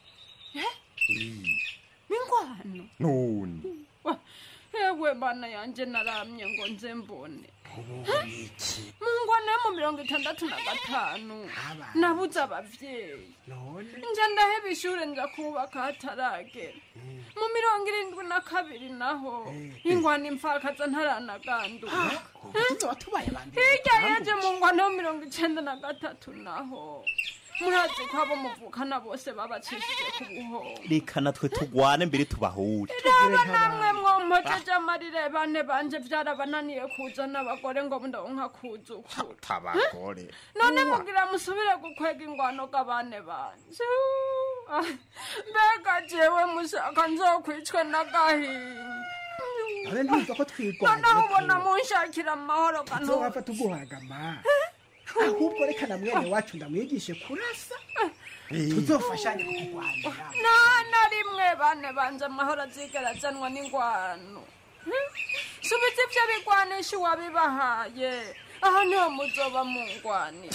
[SPEAKER 23] mingwano
[SPEAKER 8] none
[SPEAKER 23] ewe bana yanje naramye ngo nze mbone mu ngwano yo mu mirongo itandatu na gatanu nabuze abavyeyi nja ndaheba ishure nja kubaka hataragera mu mirongo irindwi na kabiri naho ingwano imfakaza ntaranaganduka hirya yeje mu ngwano yo mirongo icenda na gatatu naho murazi ko abo muvukana bose babacishije ku buhongo
[SPEAKER 8] reka natwe tugwane mbere tubahure
[SPEAKER 23] raba namwe mwompojeje amarire bane banje vyarabananiye kuzana abagore ngo ndonka kuzukura
[SPEAKER 8] tabagore
[SPEAKER 23] none mugira musubire gukwega ingwano g'abane banje Ah, mbega jewe mushaka nzokwicwe n'agahinda
[SPEAKER 10] abe ndumva ko twigwana
[SPEAKER 23] noneho ubona munshakira amahoro kanu
[SPEAKER 10] nzowapfa tuguhagama ahubwo reka na mwene wacu ndamwigishe kurasa tuzofashanye kukurwanira
[SPEAKER 23] nta na rimwe bane banje amahoro azigera azanwa n'ingwano Hmm? subiza ivyo bigwanisha uwabibahaye aha niho muzoba mungwanira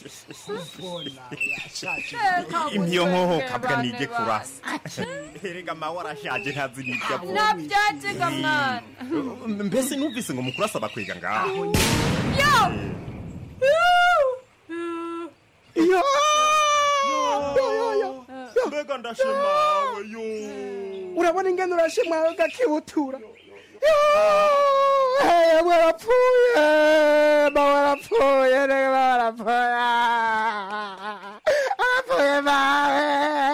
[SPEAKER 8] impiyo nkoho kabwa nige kurasa erega mawe arashaje ntazi n'ibyo avuga
[SPEAKER 23] navyaziga mwana
[SPEAKER 8] mbese numvise ngo mukuru asaba kwiga ngaho
[SPEAKER 23] yo
[SPEAKER 8] mbega ndashimawe yo
[SPEAKER 10] urabona ingene urashimwawe gakibutura yewe warapfuye ba warapfuye rege ba warapfuye arapfuye bawe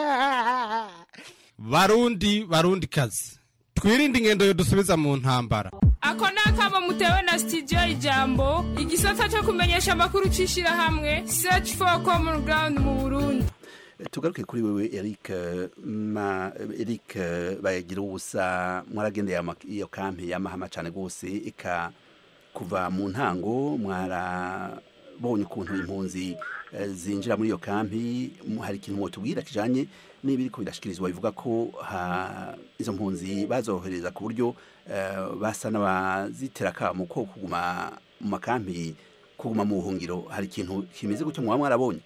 [SPEAKER 11] barundi barundi kazi twirinde ingendo yo dusubiza mu ntambara
[SPEAKER 12] ako ni akamo mutewe na sitidiyo ijambo igisata cyo kumenyesha amakuru cy'ishyirahamwe search for common ground mu burundi
[SPEAKER 5] tugaruke kuri wewe Eric eh, ma Eric eh, bayagira ubusa mwaragendeye ama- iyo kampi y'amahama cyane gose ika kuva mu ntango mwara mwabonye ukuntu impunzi eh, zinjira muri iyo kampi mu- hari ikintu mwotubwira kijanye n'ibiriko birashikirizwa bivuga ko ha- izo mpunzi bazohereza ku buryo eh, basa n'abazitera akamo ko kuguma mu makampi kuguma mu buhungiro hari ikintu kimeze gutyo mwaba mwarabonye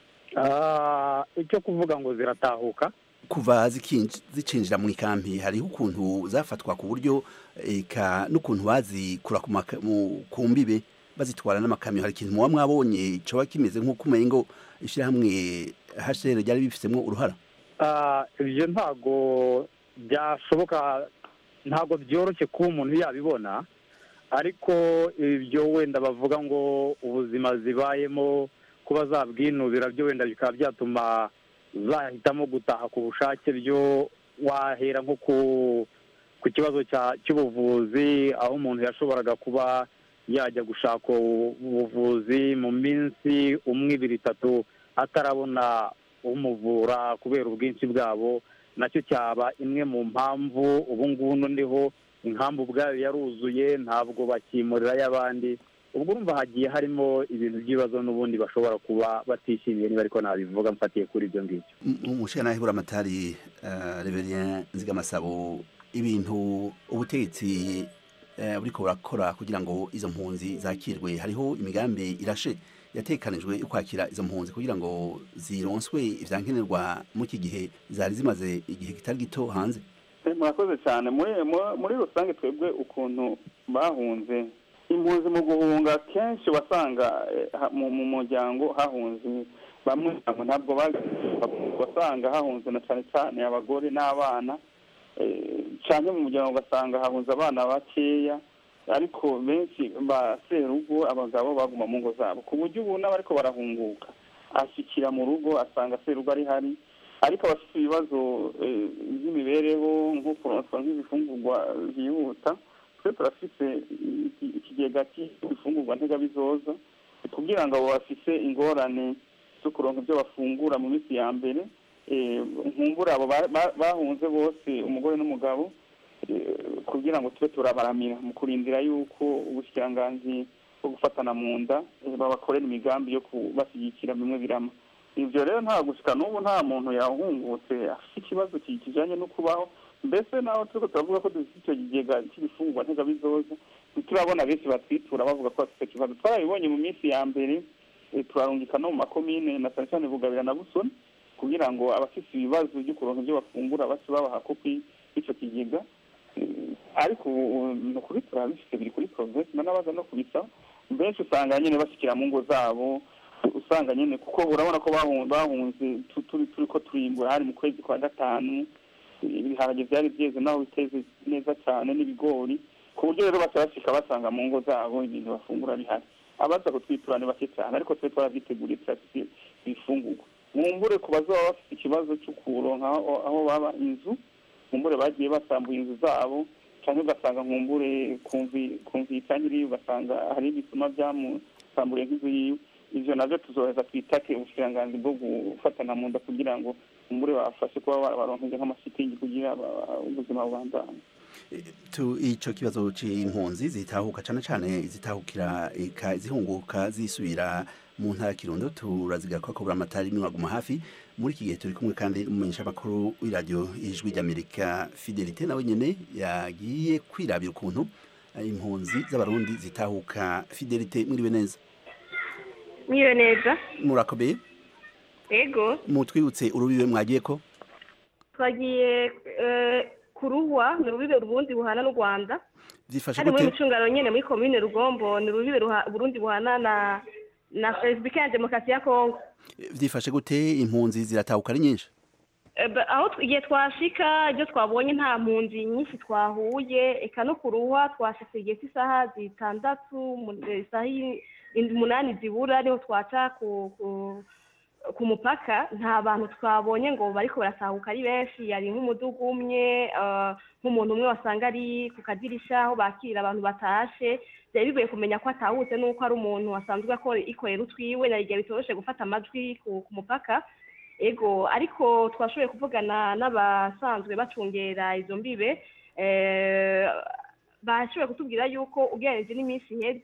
[SPEAKER 6] Ah, icyo kuvuga ngo ziratahuka
[SPEAKER 5] kuva zikinj- zicinjira mu ikampi hariho ukuntu zafatwa ku buryo eka n'ukuntu bazikura ku maka- mu- ku mbibe bazitwara n'amakamyo hari ikintu muba mwabonye coba kimeze nk'uko umengo ishyirahamwe HCR ryari bifitemo uruhara
[SPEAKER 6] Ah, ibyo ntago byashoboka ntago byoroshye kuba umuntu yabibona ariko ibyo wenda bavuga ngo ubuzima zibayemo kuba zabwinubira byo wenda bikaba byatuma zahitamo gutaha ku bushake byo wahera nko ku ku kibazo cya- cy'ubuvuzi aho umuntu yashoboraga kuba yajya gushaka ubuvuzi mu minsi umwe ibiri itatu atarabona umuvura kubera ubwinshi bwabo nacyo cyaba imwe mu mpamvu ubu ngubu noneho inkambu ubwayo yaruzuye ntabwo bakimurirayo abandi ubwo urumva hagiye harimo ibintu by'ibibazo n'ubundi bashobora kuba batishimiye niba ariko nabivuga mfatiye kuri ibyo ngibyo
[SPEAKER 5] umushyira hibura amatari reverien nzigamasabo ibintu ubutegetsi eh, buriko burakora kugira ngo izo mpunzi zakirwe hariho imigambi irashe yatekanijwe yo kwakira izo mpunzi kugira ngo zironswe ivyankenerwa mu iki gihe zari zimaze igihe kitari gito hanze
[SPEAKER 7] Eh, murakoze cyane muri mu- muri rusange twebwe ukuntu bahunze impunzi mu guhunga kenshi wasanga eh, ha- mu mu muryango hahunze bamwe abo ntabwo bazi- wasanga hahunze na cyane cyane abagore n'abana eh, cyane mu muryango ugasanga hahunze abana bakeya ariko benshi ba serugo abagabo baguma mu ngo zabo ku buryo ubu n'abariko barahunguka ashyikira mu rugo asanga serugo ari hari ariko abafite ibibazo eh, by'imibereho nko kuronswa nk'ibifungurwa byihuta twe turafise iki- ikigega cy'ibifungurwa ntegabizoza kugira ngo abo bafise ingorane zo kuronka ibyo bafungura mu minsi ya mbere eh, nkumbura abo ba- ba- bahunze bose umugore n'umugabo eh, kugira ngo tube turabaramira mu kurindira yuko ubushikiranganji bwo gufatana mu nda eh, babakorera imigambi yo kubashyigikira bimwe birama ibyo rero nta gushika n'ubu nta muntu yahungutse afite ikibazo ki- kijanye no kubaho mbese naho turiko turavuga ko dufite icyo kigega cy'ibifungurwa ntegabizoza turabona benshi batwitura bavuga ko bafite ikibazo twarabibonye mu minsi ya mbere eh, turarungika no mu makomine na cyane cyane bugabira na busoni kugira ngo abafite ibibazo byo kuronka ibyo bafungura bace babaha kopi y'icyo kigega Eh, ariko ubu ni ukuri turabifite biri kuri progress n'abaza no kubisaba benshi usanga nyine bashyikira mu ngo zabo usanga nyine kuko urabona ko bahun- bahunze tu- turi turi ko turimbura hari mu kwezi kwa gatanu ibiharage byari byeze naho biteze neza cyane n'ibigori ku buryo rero baca bashika basanga mu ngo zabo ibintu bafungura bihari abaza kutwitura ni bake cyane ariko twe twarabyiteguriye turafite ibifungurwa mwumbure ku bazaba bafite ikibazo cyo kuronka aho aho baba inzu nkumbure bagiye basambuye inzu zabo cyangwa ugasanga nkumbure kumva itangiriye ugasanga hari ibisuma byamusamburiye nk'inzu yiwe ivyo navyo tuzoheza twitake ubushikiranganji bwo gufatana mu nda kugira ngo nkumbure bafashe kuba baronkeje nk'amashitingi kugira ba- ubuzima bubandanye
[SPEAKER 5] tu ico kibazo c'impunzi zitahuka cane cane zitahukira eka zihunguka zisubira mu ntara ya Kirundo turazigaruka ko buramatari mwaguma hafi muri iki gihe turi kumwe kandi n'umumenyesha makuru w'iradiyo ijwi ry'Amerika Fidelite nawe nyene yagiye kwirabira ukuntu eh, impunzi z'abarundi zitahuka Fidelite mwiriwe neza
[SPEAKER 9] Mwiwe neza
[SPEAKER 5] murakomeye
[SPEAKER 9] ego
[SPEAKER 5] mutwibutse urubibe mwagiye ko
[SPEAKER 9] twagiye eh, ku ruhwa ni urubibe uburundi buhana n'u rwanda
[SPEAKER 5] byifashe
[SPEAKER 9] kandi muri
[SPEAKER 5] gute
[SPEAKER 9] mucungano nyene muri komine rugombo ni urubibe ruha- uburundi buhana na na repubulika ya demokarasi ya kongo
[SPEAKER 5] byifashe gute impunzi ziratahuka ari nyinshi
[SPEAKER 9] Eh, ba- aho tw- igihe twashika ibyo twabonye nta mpunzi nyinshi twahuye eka no ku ruhwa twashitse igihe cy'isaha zitandatu mu- eh, isaha i- indwi umunani zibura niho twaca ku ku ku mupaka nta bantu twabonye ngo bariko barasahuka ari benshi yari nk'umudugu umwe eh, nk'umuntu umwe wasanga ari ku kadirisha aho bakirira abantu batashe byari bigoye kumenya ko atahutse n'uko ari umuntu asanzwe akora ikorera utwiwe na igihe bitoroshe gufata amajwi ku ku mupaka ego ariko twashoboye kuvugana n'abasanzwe bacungera izo mbibe eh, bashoboye kutubwira yuko ugereranije n'iminsi iheze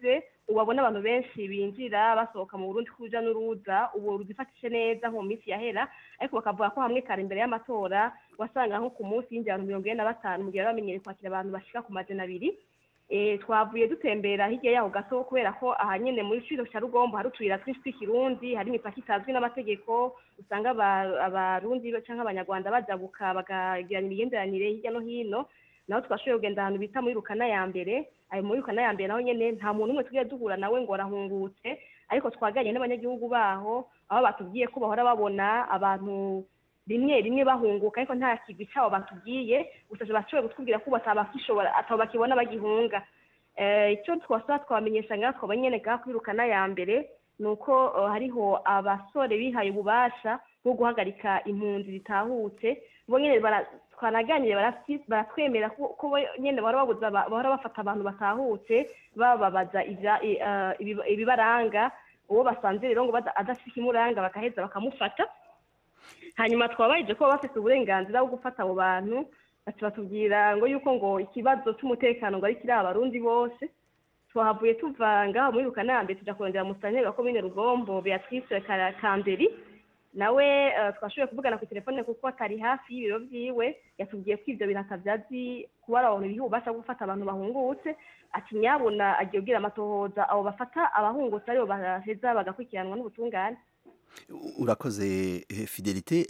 [SPEAKER 9] ubabona abantu benshi binjira basohoka mu burundi kuja n'uruza ubu ruzifatishe neza nko mu minsi yahera ariko bakavuga ko hamwe kare imbere y'amatora wasanga nko ku munsi yinjira abantu mirongo ine na batanu mu gihe bari bamenyereye kwakira abantu bashika ku majana abiri Eh, twavuye dutembera hirya yaho gato kubera ko aha nyene muri ciro cya rugombo hari utuyira twinshi tw'ikirundi hari imipaka itazwi n'amategeko usanga aba- abarundi canke abanyarwanda bajabuka bakagirana imigenderanire hirya no hino naho twashoboye kugenda ahantu bita muri rukana ya mbere ayo muri rukana ya mbere naho nyene nta muntu umwe tugiye duhura nawe ngo arahungutse ariko twaganiriye n'abanyagihugu baho aho batubwiye ko bahora babona abantu rimwe rimwe bahunguka ariko nta kigwi cyabo batubwiye gusa bashoboye kutubwira ko batabakishobora atabo bakibona bagihunga Eh, icyo twasaba twabamenyesha ngaha twaba nyene ngaha kwirukana ya mbere ni uko eh, hariho abasore bihaye ububasha bwo guhagarika impunzi zitahutse bo nyene bara- twanaganiriye barafyi- baratwemera ko ko bo nyene bahora babuza aba- bahora bafata abantu batahutse bababaza ivya- i- eh, ibiba- ibibaranga uwo basanze rero ngo bada- adafise ikimuranga bakaheza bakamufata hanyuma twabayeje ko baba bafite uburenganzira bwo gufata abo bantu bati batubwira ngo yuko ngo ikibazo cy'umutekano ngo ari kiri abarundi bose twahavuye tuva ngaho muri rukanambe tuja kurondera musanteri wa komine rugombo beatrice Kara- kamberi nawe eh, twashoboye kuvugana ku telefone kuko atari hafi y'ibiro vyiwe yatubwiye ko ivyo bintu atavyazi kuba ari abantu biha ububasha bwo gufata abantu bahungutse ati nyabuna agiye kubwira amatohoza abo bafata abahungutse aribo baheza bagakurikiranwa n'ubutungane
[SPEAKER 5] urakoze eh, fidelite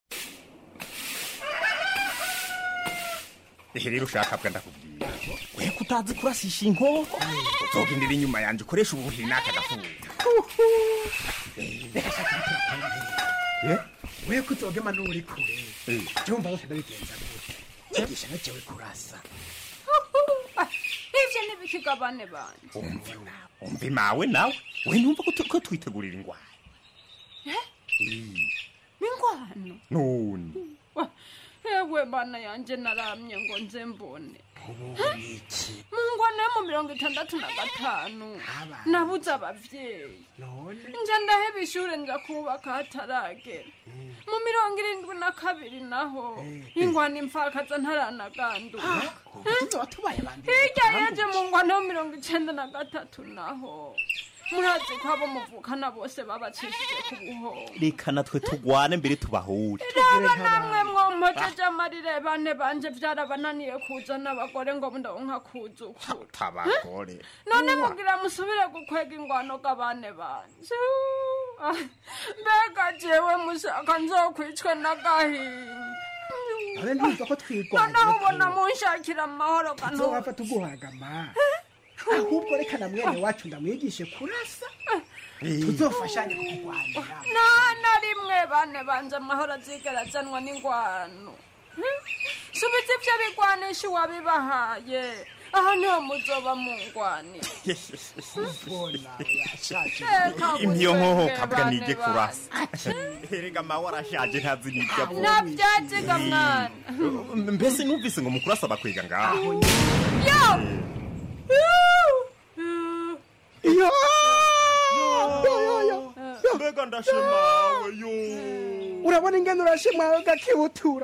[SPEAKER 8] ehe rero ushaka bwa ndakubwira we kutazi kurasisha inkoko uzogendera inyuma yanjye ukoresha ubuhiri n'aka gafuka
[SPEAKER 10] we kuzogema n'uri kure byumva bose ndabigenza gute nyigisha nacewe kurasa
[SPEAKER 23] ivyo n'ibikigabane banje
[SPEAKER 8] umva imawe nawe we numva ko tu- ko twitegurira ingwara
[SPEAKER 23] mingwano
[SPEAKER 8] none
[SPEAKER 23] ewe bana yanje naramye ngo nze mbone mu ngwano yo mu mirongo itandatu na gatanu nabuze abavyeyi nje ndaheba ishure nja kubaka hataragera mu mirongo irindwi na kabiri naho ingwano imfakaza ntaranaganduka hirya yaje mu ngwano yo mirongo icenda na gatatu naho murazi ko abo muvukana bose babacishije ku buhongo
[SPEAKER 8] reka natwe tugwane mbere tubahure
[SPEAKER 23] raba namwe mwompojeje amarire bane banje vyarabananiye kuzana abagore ngo ndonka kuzukura
[SPEAKER 8] tabagore
[SPEAKER 23] none mugira musubire gukwega ingwano g'abane banje Ah, mbega jewe mushaka nzokwicwe n'agahinda
[SPEAKER 10] abe ndumva ko twigwanye
[SPEAKER 23] noneho ubona munshakira amahoro
[SPEAKER 10] nzowapfa tuguhagama ahubwo reka na mwene wacu ndamwigishe kurasa tuzofashanye kukurwanira
[SPEAKER 23] nta na rimwe bane banje amahoro azigera azanwa n'ingwano Hmm? subiza ivyo bigwanisha uwabibahaye aho niho muzoba mungwanira
[SPEAKER 8] imyo nkoho kabwa nige kurasa erega mawe arashaje ntazi n'ibyo avuga
[SPEAKER 23] navyaziga mwana
[SPEAKER 8] mbese numvise ngo mukurasa bakwega ngaho
[SPEAKER 23] yo
[SPEAKER 8] mbega ndashemawe yo
[SPEAKER 10] urabona ingene urashimwawe gakibutura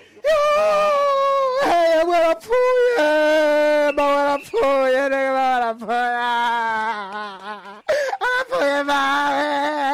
[SPEAKER 10] yewe arapfuye mawe arapfuye rege mawe arapfuye arapfuye mawe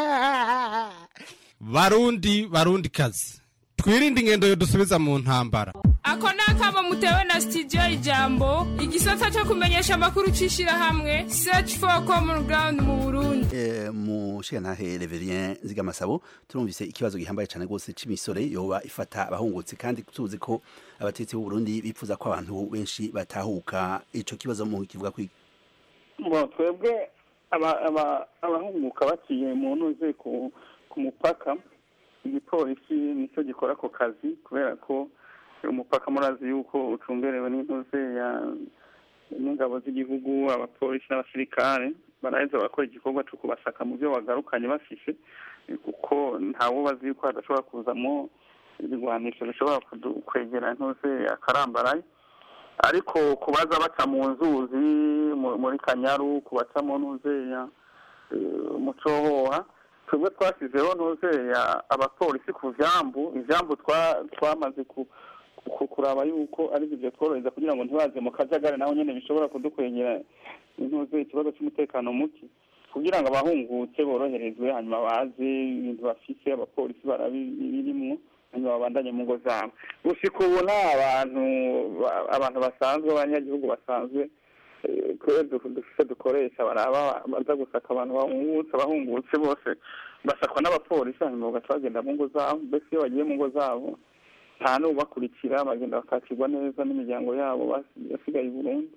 [SPEAKER 11] barundi barundi kazi twirinde ingendo yo dusubiza mu ntambara
[SPEAKER 12] ako ni akamo mutewe na studio ijambo igisata cyo kumenyesha amakuru c'ishirahamwe search for common ground mu burundi
[SPEAKER 5] Eh, mu shantahe reverien zigamasabo turumvise ikibazo gihambaye cyane rwose cy'imisore yoba ifata abahungutse kandi tuzi ko abatetsi b'u Burundi bifuza ko abantu benshi batahuka ico kibazo mu kivuga kwi
[SPEAKER 7] Bon, twebwe aba- aba- abahunguka baciye mu ntuze ku ku mupaka igipolisi nicyo gikora ako kazi kubera ko umupaka murazi yuko ucungerewe n'intuze ya n'ingabo z'igihugu abapolisi n'abasirikare baraheza barakora igikorwa cyo kubasaka mu byo bagarukanye bafishe eh, kuko ntawe bazi yuko hadashobora kuzamo ibigwanisho bishobora kudu- kwegera intuze akarambaraye ariko kubaza baca mu nzuzi mu- muri kanyaru kubaca mu ntuzeya mu cohoha twebwe twasizeho ntuzeya abapolisi ku vyambu ivyambu twa- twamaze ku ku- kuraba yuko ari byo tworohereza kugira ngo ntibaze mu kajagari naho nyene bishobora kudukwegera intuze ikibazo c'umutekano muke kugira ngo abahungutse boroherezwe hanyuma baze ibintu bafise abapolisi barabirimwo hanyuma babandanye mu ngo zabo gushika ubu nta abantu ba- abantu basanzwe abanyagihugu basanzwe eh, kubera du- dufise dukoresha baraba baza gusaka abantu bahungutse abahungutse bose basakwa n'abapolisi hanyuma bagaca bagenda mu ngo zabo mbese iyo bagiye mu ngo zabo nta n'ubakurikira bagenda bakakirwa neza n'imiryango yabo basi- yasigaye i burundi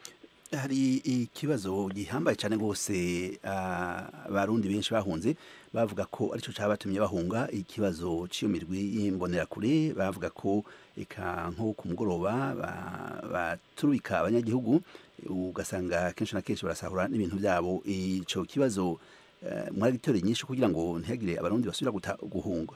[SPEAKER 5] hari ikibazo gihambaye cyane rwose ah, abarundi benshi bahunze bavuga ko aricyo cyabatumye bahunga ikibazo cy'iyo mirwi y'imbonerakure bavuga ko eka nko ku mugoroba ba- baturika abanyagihugu ugasanga kenshi na kenshi barasahura n'ibintu byabo icyo kibazo eh, mwaragitoreye nyinshi kugira ngo ntihagire abarundi basubira guta- guhunga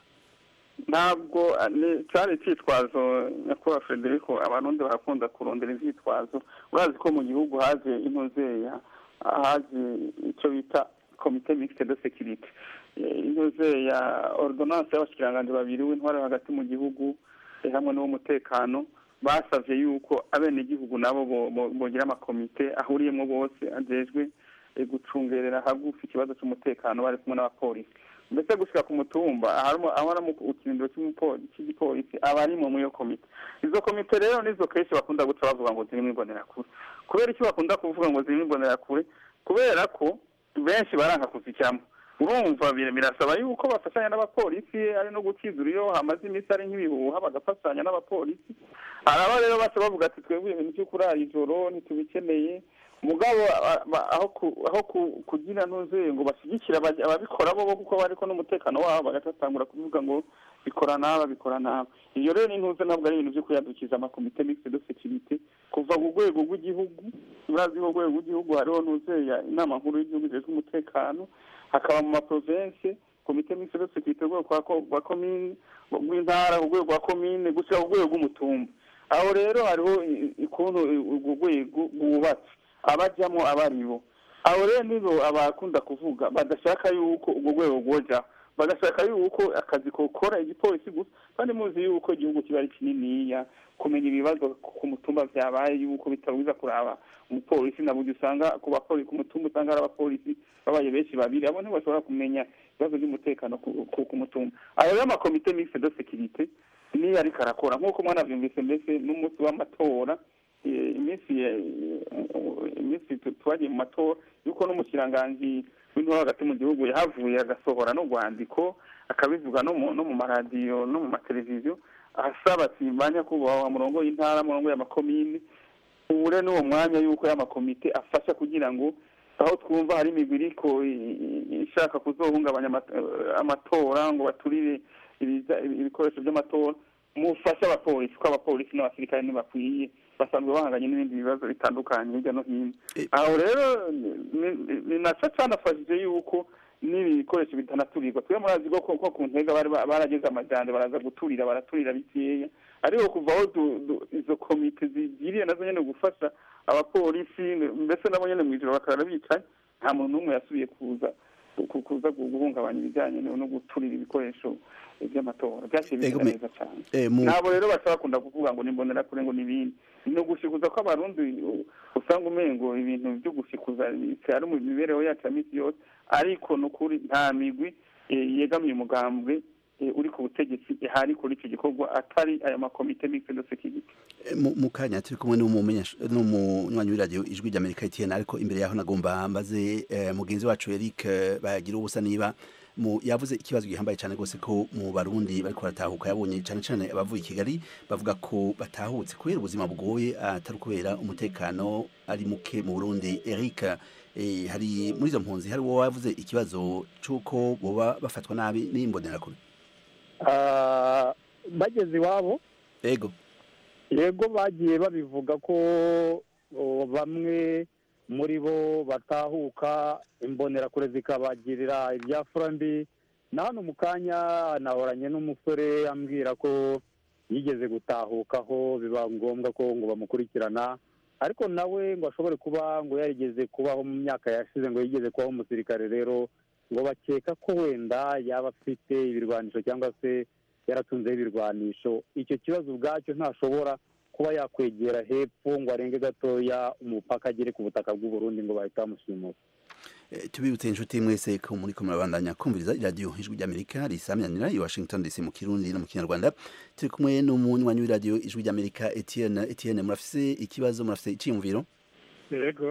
[SPEAKER 7] ntabwo ah, ni cyari icyitwazo nyakubahwa frederico abarundi barakunda kurondera ivyitwazo urazi ko mu gihugu haje intuzeya haje icyo bita komite mixte de securite Eh, intuzeya ordonance y'abashikiranganji babiri w'intwaro hagati mu gihugu eh, hamwe n'uw'umutekano basavye yuko abenegihugu nabo bo- bo- bogira amakomite ahuriyemwo bose ajejwe eh, gucungerera hagufi ikibazo c'umutekano bari kumwe n'abapolisi mbese gushika ku mutumba aharimo aho ari mu kirindiro cy'umupo- cy'igipolisi aba ari mu iyo komite izo komite rero nizo kenshi bakunda guca bavuga ngo zirimo imbonerakure kubera icyo bakunda kuvuga ngo zirimo imbonerakure kubera ko benshi baranka kuzijyamo urumva bir- birasaba yuko bafatanya n'abapolisi ari no gukizura iyo hamaze iminsi ari nk'ibihuha bagafatanya n'abapolisi hari aba rero baca bavuga ati twebwe ibintu byo kurara ijoro ntitubikeneye mugabo a- a- aho ku- aho ku- kugira ntuze ngo bashyigikire abaj- ababikora bo kuko bariko n'umutekano wabo bagatangura kuvuga ngo bikora naba bikora naba iyo rero n'intuze ntabwo ari ibintu byo kuyadukiza amakomite mixte de securite kuva ku rwego rw'igihugu murazi ko ku rwego rw'igihugu hariho ntuzeya inama nkuru y'igihugu ijejwe umutekano hakaba mu maprovensi komite mixte de securite urwego rwa ko- rwa komine rw'intara urwego rwa komine gushyira ku rwego rw'umutumba aho rero hariho i- ukuntu urwo rwego rwubatse abajyamo abaribo abo rero nibo abakunda kuvuga badashaka yuko urwo rwego rwoja bagashaka yuko akazi kokora igipolisi gusa kandi muzi yuko igihugu kiba ari kininiya kumenya ibibazo ku mutumba vyabaye yuko bitabuza kuraba umupolisi na buryo usanga ku bapolisi ku mutumba usanga hari abapolisi babaye benshi babiri abo ntibashobora kumenya ibibazo by'umutekano ku- ku ku mutumba ayo rero amakomite mixte de securite niyo ariko arakora nk'uko mwanavyumvise mbese n'umunsi w'amatora eh, iminsi eh, iminsi tu- twagiye mu matora yuko n'umushikiranganji w'intore hagati mu gihugu yahavuye agasohora n'urwandiko akabivuga no mu no mu maradiyo no mu mateleviziyo asaba ati ba nyakubahwa murongo y'intara murongo y'amakomini ubure n'uwo mwanya yuko y'amakomite afasha kugira ngo aho twumva hari imigwi iriko i- i- ishaka kuzohungabanya amata- eh, amatora ngo baturire ibiza- ibikoresho by'amatora mufashe abapolisi ko abapolisi n'abasirikare ntibakwiye basanzwe bahanganye n'ibindi bibazo bitandukanye hirya no hino aho rero ni- ni- ni naco canafashije yuko n'ibikoresho bitanaturirwa twe murazi ko ko ko ku ntega bari ba- barageze amajanja baraza guturira baraturira bikeya ariko kuva aho du- du- izo komite zigiriye nazo nyene gufasha abapolisi mbese nabo nyene mw'ijoro bakarara bicaye nta muntu n'umwe yasubiye kuza ku- kuza guhungabanya ibijyanye no no guturira ibikoresho by'amatora byaciye
[SPEAKER 5] Ego
[SPEAKER 7] bigenda
[SPEAKER 5] me-
[SPEAKER 7] neza cyane
[SPEAKER 5] eh, mu-
[SPEAKER 7] nabo rero bashobora bakunda kuvuga ngo nimbonera kure ngo n'ibindi ni ugushikuza ko abarundi u- usanga umengo ibintu byo gushikuza ari mu mibereho yacu ya misi yose ariko ni ukuri nta migwi eh, yegamiye umugambwe eh, uri ku butegetsi ihari kuri icyo gikorwa atari aya makomite mixed de security
[SPEAKER 5] Eh, mu mu kanya turi kumwe n'umumenyesha- n'umunywanyi w'iradiyo ijwi ry'amerika etiyeni ariko imbere yaho nagomba mbaze eh, mugenzi wacu eric eh, bagira ubusa niba mu yavuze ikibazo gihambaye cyane rwose ko mu barundi bariko baratahuka yabonye cyane cyane abavuye i kigali bavuga ko batahutse kubera ubuzima bugoye atari kubera umutekano ari muke mu burundi eric eh, hari muri izo mpunzi hari uwo wavuze ikibazo c'uko boba bafatwa nabi n'imbonerakure
[SPEAKER 6] Ah, bageze iwabo
[SPEAKER 5] ego
[SPEAKER 6] yego bagiye babivuga ko o, bamwe muri bo batahuka imbonerakure zikabagirira ibyafura mbi na hano mu kanya nahoranye n'umusore ambwira ko yigeze gutahukaho biba ngombwa ko ngo bamukurikirana ariko nawe ngo ashobore kuba ngo yarigeze kubaho mu myaka yashize ngo yigeze kubaho umusirikare rero ngo bakeka ko wenda yaba afite ibirwanisho cyangwa se yaratunzeho ibirwanisho icyo kibazo ubwacyo ntashobora kuba yakwegera hepfo ngo arenge gatoya umupaka agere ku butaka bw'uburundi ngo bahita bamushimura
[SPEAKER 5] Eh, tubibutse inshuti mwese ko muri ko murabandanya kumviriza iradiyo ijwi ry'amerika risamyanira i washington dc mu kirundi no mu kinyarwanda turi kumwe n'umunywanyi w'iradiyo ijwi ry'amerika etienne etienne murafise ikibazo murafise iciyumviro
[SPEAKER 6] yego